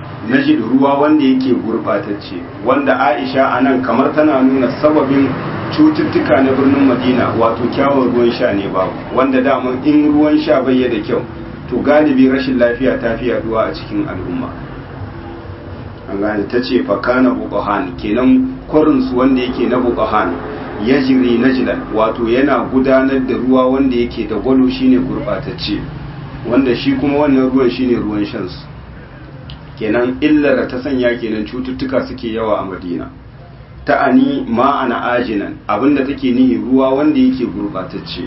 najid ruwa wanda yake gurbatacce wanda aisha anan kamar tana nuna sababin cututtuka na birnin madina wato kyawun ruwan sha ne babu wanda daman in ruwan sha bai da kyau to galibi rashin lafiya ta fi yaduwa a cikin al'umma an gane ta ce fakana buƙahan kenan kwarinsu wanda yake na buƙahan ya jiri najilan wato yana gudanar da ruwa wanda yake da gwalo shine gurɓatacce wanda shi kuma wannan ruwan shine ruwan shansu kenan illar ta sanya kenan cututtuka suke yawa a madina ta'ani ma'ana ajinan abinda take nihi ruwa wanda yake gurbatacce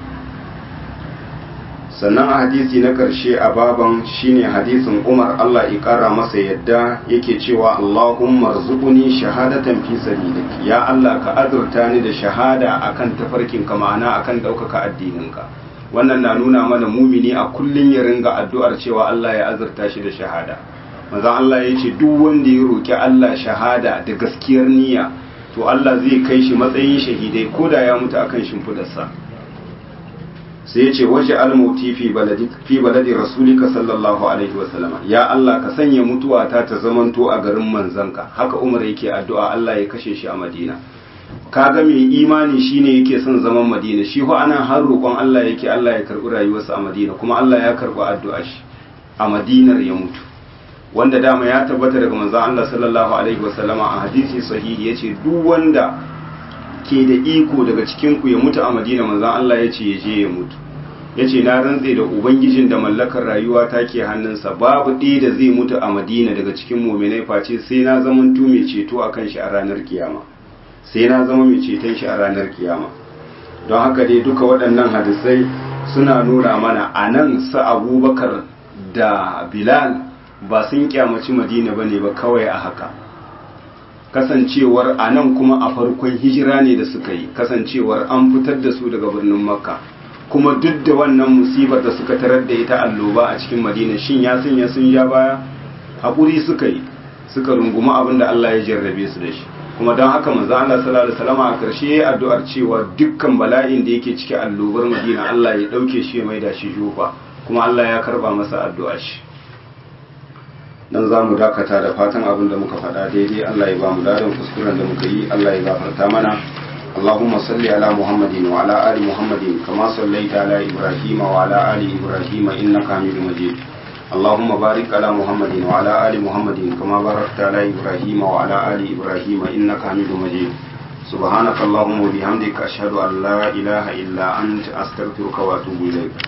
sannan a hadisi na ƙarshe a baban shine hadisin umar allah ya ƙara masa yadda yake cewa allahumma rzuquni shahadatan fi sabilik ya allah ka azurta ni da shahada akan tafarkin ka ma'ana akan ɗaukaka addininka wannan na nuna mana mumini a kullun ya ringa addu'ar cewa allah ya azurta shi da shahada manzon Allah ya ce duk wanda ya roƙi Allah shahada da gaskiyar niyya to Allah zai kai shi matsayin shahidai ko da ya mutu akan shimfidarsa sai ya ce waje almauti fi baladi fi baladi rasulika sallallahu alaihi wasallam ya Allah ka sanya mutuwa ta ta zamanto a garin manzanka haka Umar yake addu'a Allah ya kashe shi a Madina kaga mai imani shine yake son zaman Madina shi ho ana har roƙon Allah yake Allah ya karɓi rayuwarsa a Madina kuma Allah ya karɓi addu'a shi a Madinar ya mutu wanda dama ya tabbata daga manzon Allah sallallahu alaihi wasallama a hadisi sahihi yace duk wanda ke da iko daga cikin ku ya mutu a Madina manzon Allah yace ya je ya mutu yace na rantse da ubangijin da mallakar rayuwa ta ke hannunsa babu ɗaya da zai mutu a Madina daga cikin mu'minai face sai na zamanto mai ceto akan shi a ranar kiyama sai na zama mai ceton shi a ranar kiyama don haka dai duka waɗannan hadisai suna nuna mana a nan sa abubakar da bilal ba sun kyamaci madina ba ne ba kawai a haka kasancewar a nan kuma a farkon hijira ne da suka yi kasancewar an fitar da su daga birnin makka kuma duk da wannan musibar da suka tarar da ita alloba a cikin madina shin ya sanya sun ja baya haƙuri suka yi suka runguma abin da allah ya jarrabe su da shi kuma don haka manzo Allah sallallahu alaihi wasallam a karshe yayi addu'ar cewa dukkan bala'in da yake cike allobar madina Allah ya dauke shi ya maida shi jufa kuma Allah ya karba masa addu'ar shi dan za mu dakata da fatan abin da muka faɗa daidai Allah ya ba mu ladan kuskuren da muka yi Allah ya gafarta mana اللهم صل على محمد وعلى آل محمد كما صليت على إبراهيم وعلى آل إبراهيم إنك حميد مجيد اللهم بارك على محمد وعلى آل محمد كما باركت على إبراهيم وعلى آل إبراهيم إنك حميد مجيد سبحانك اللهم وبحمدك أشهد أن لا إله إلا أنت أستغفرك وأتوب إليك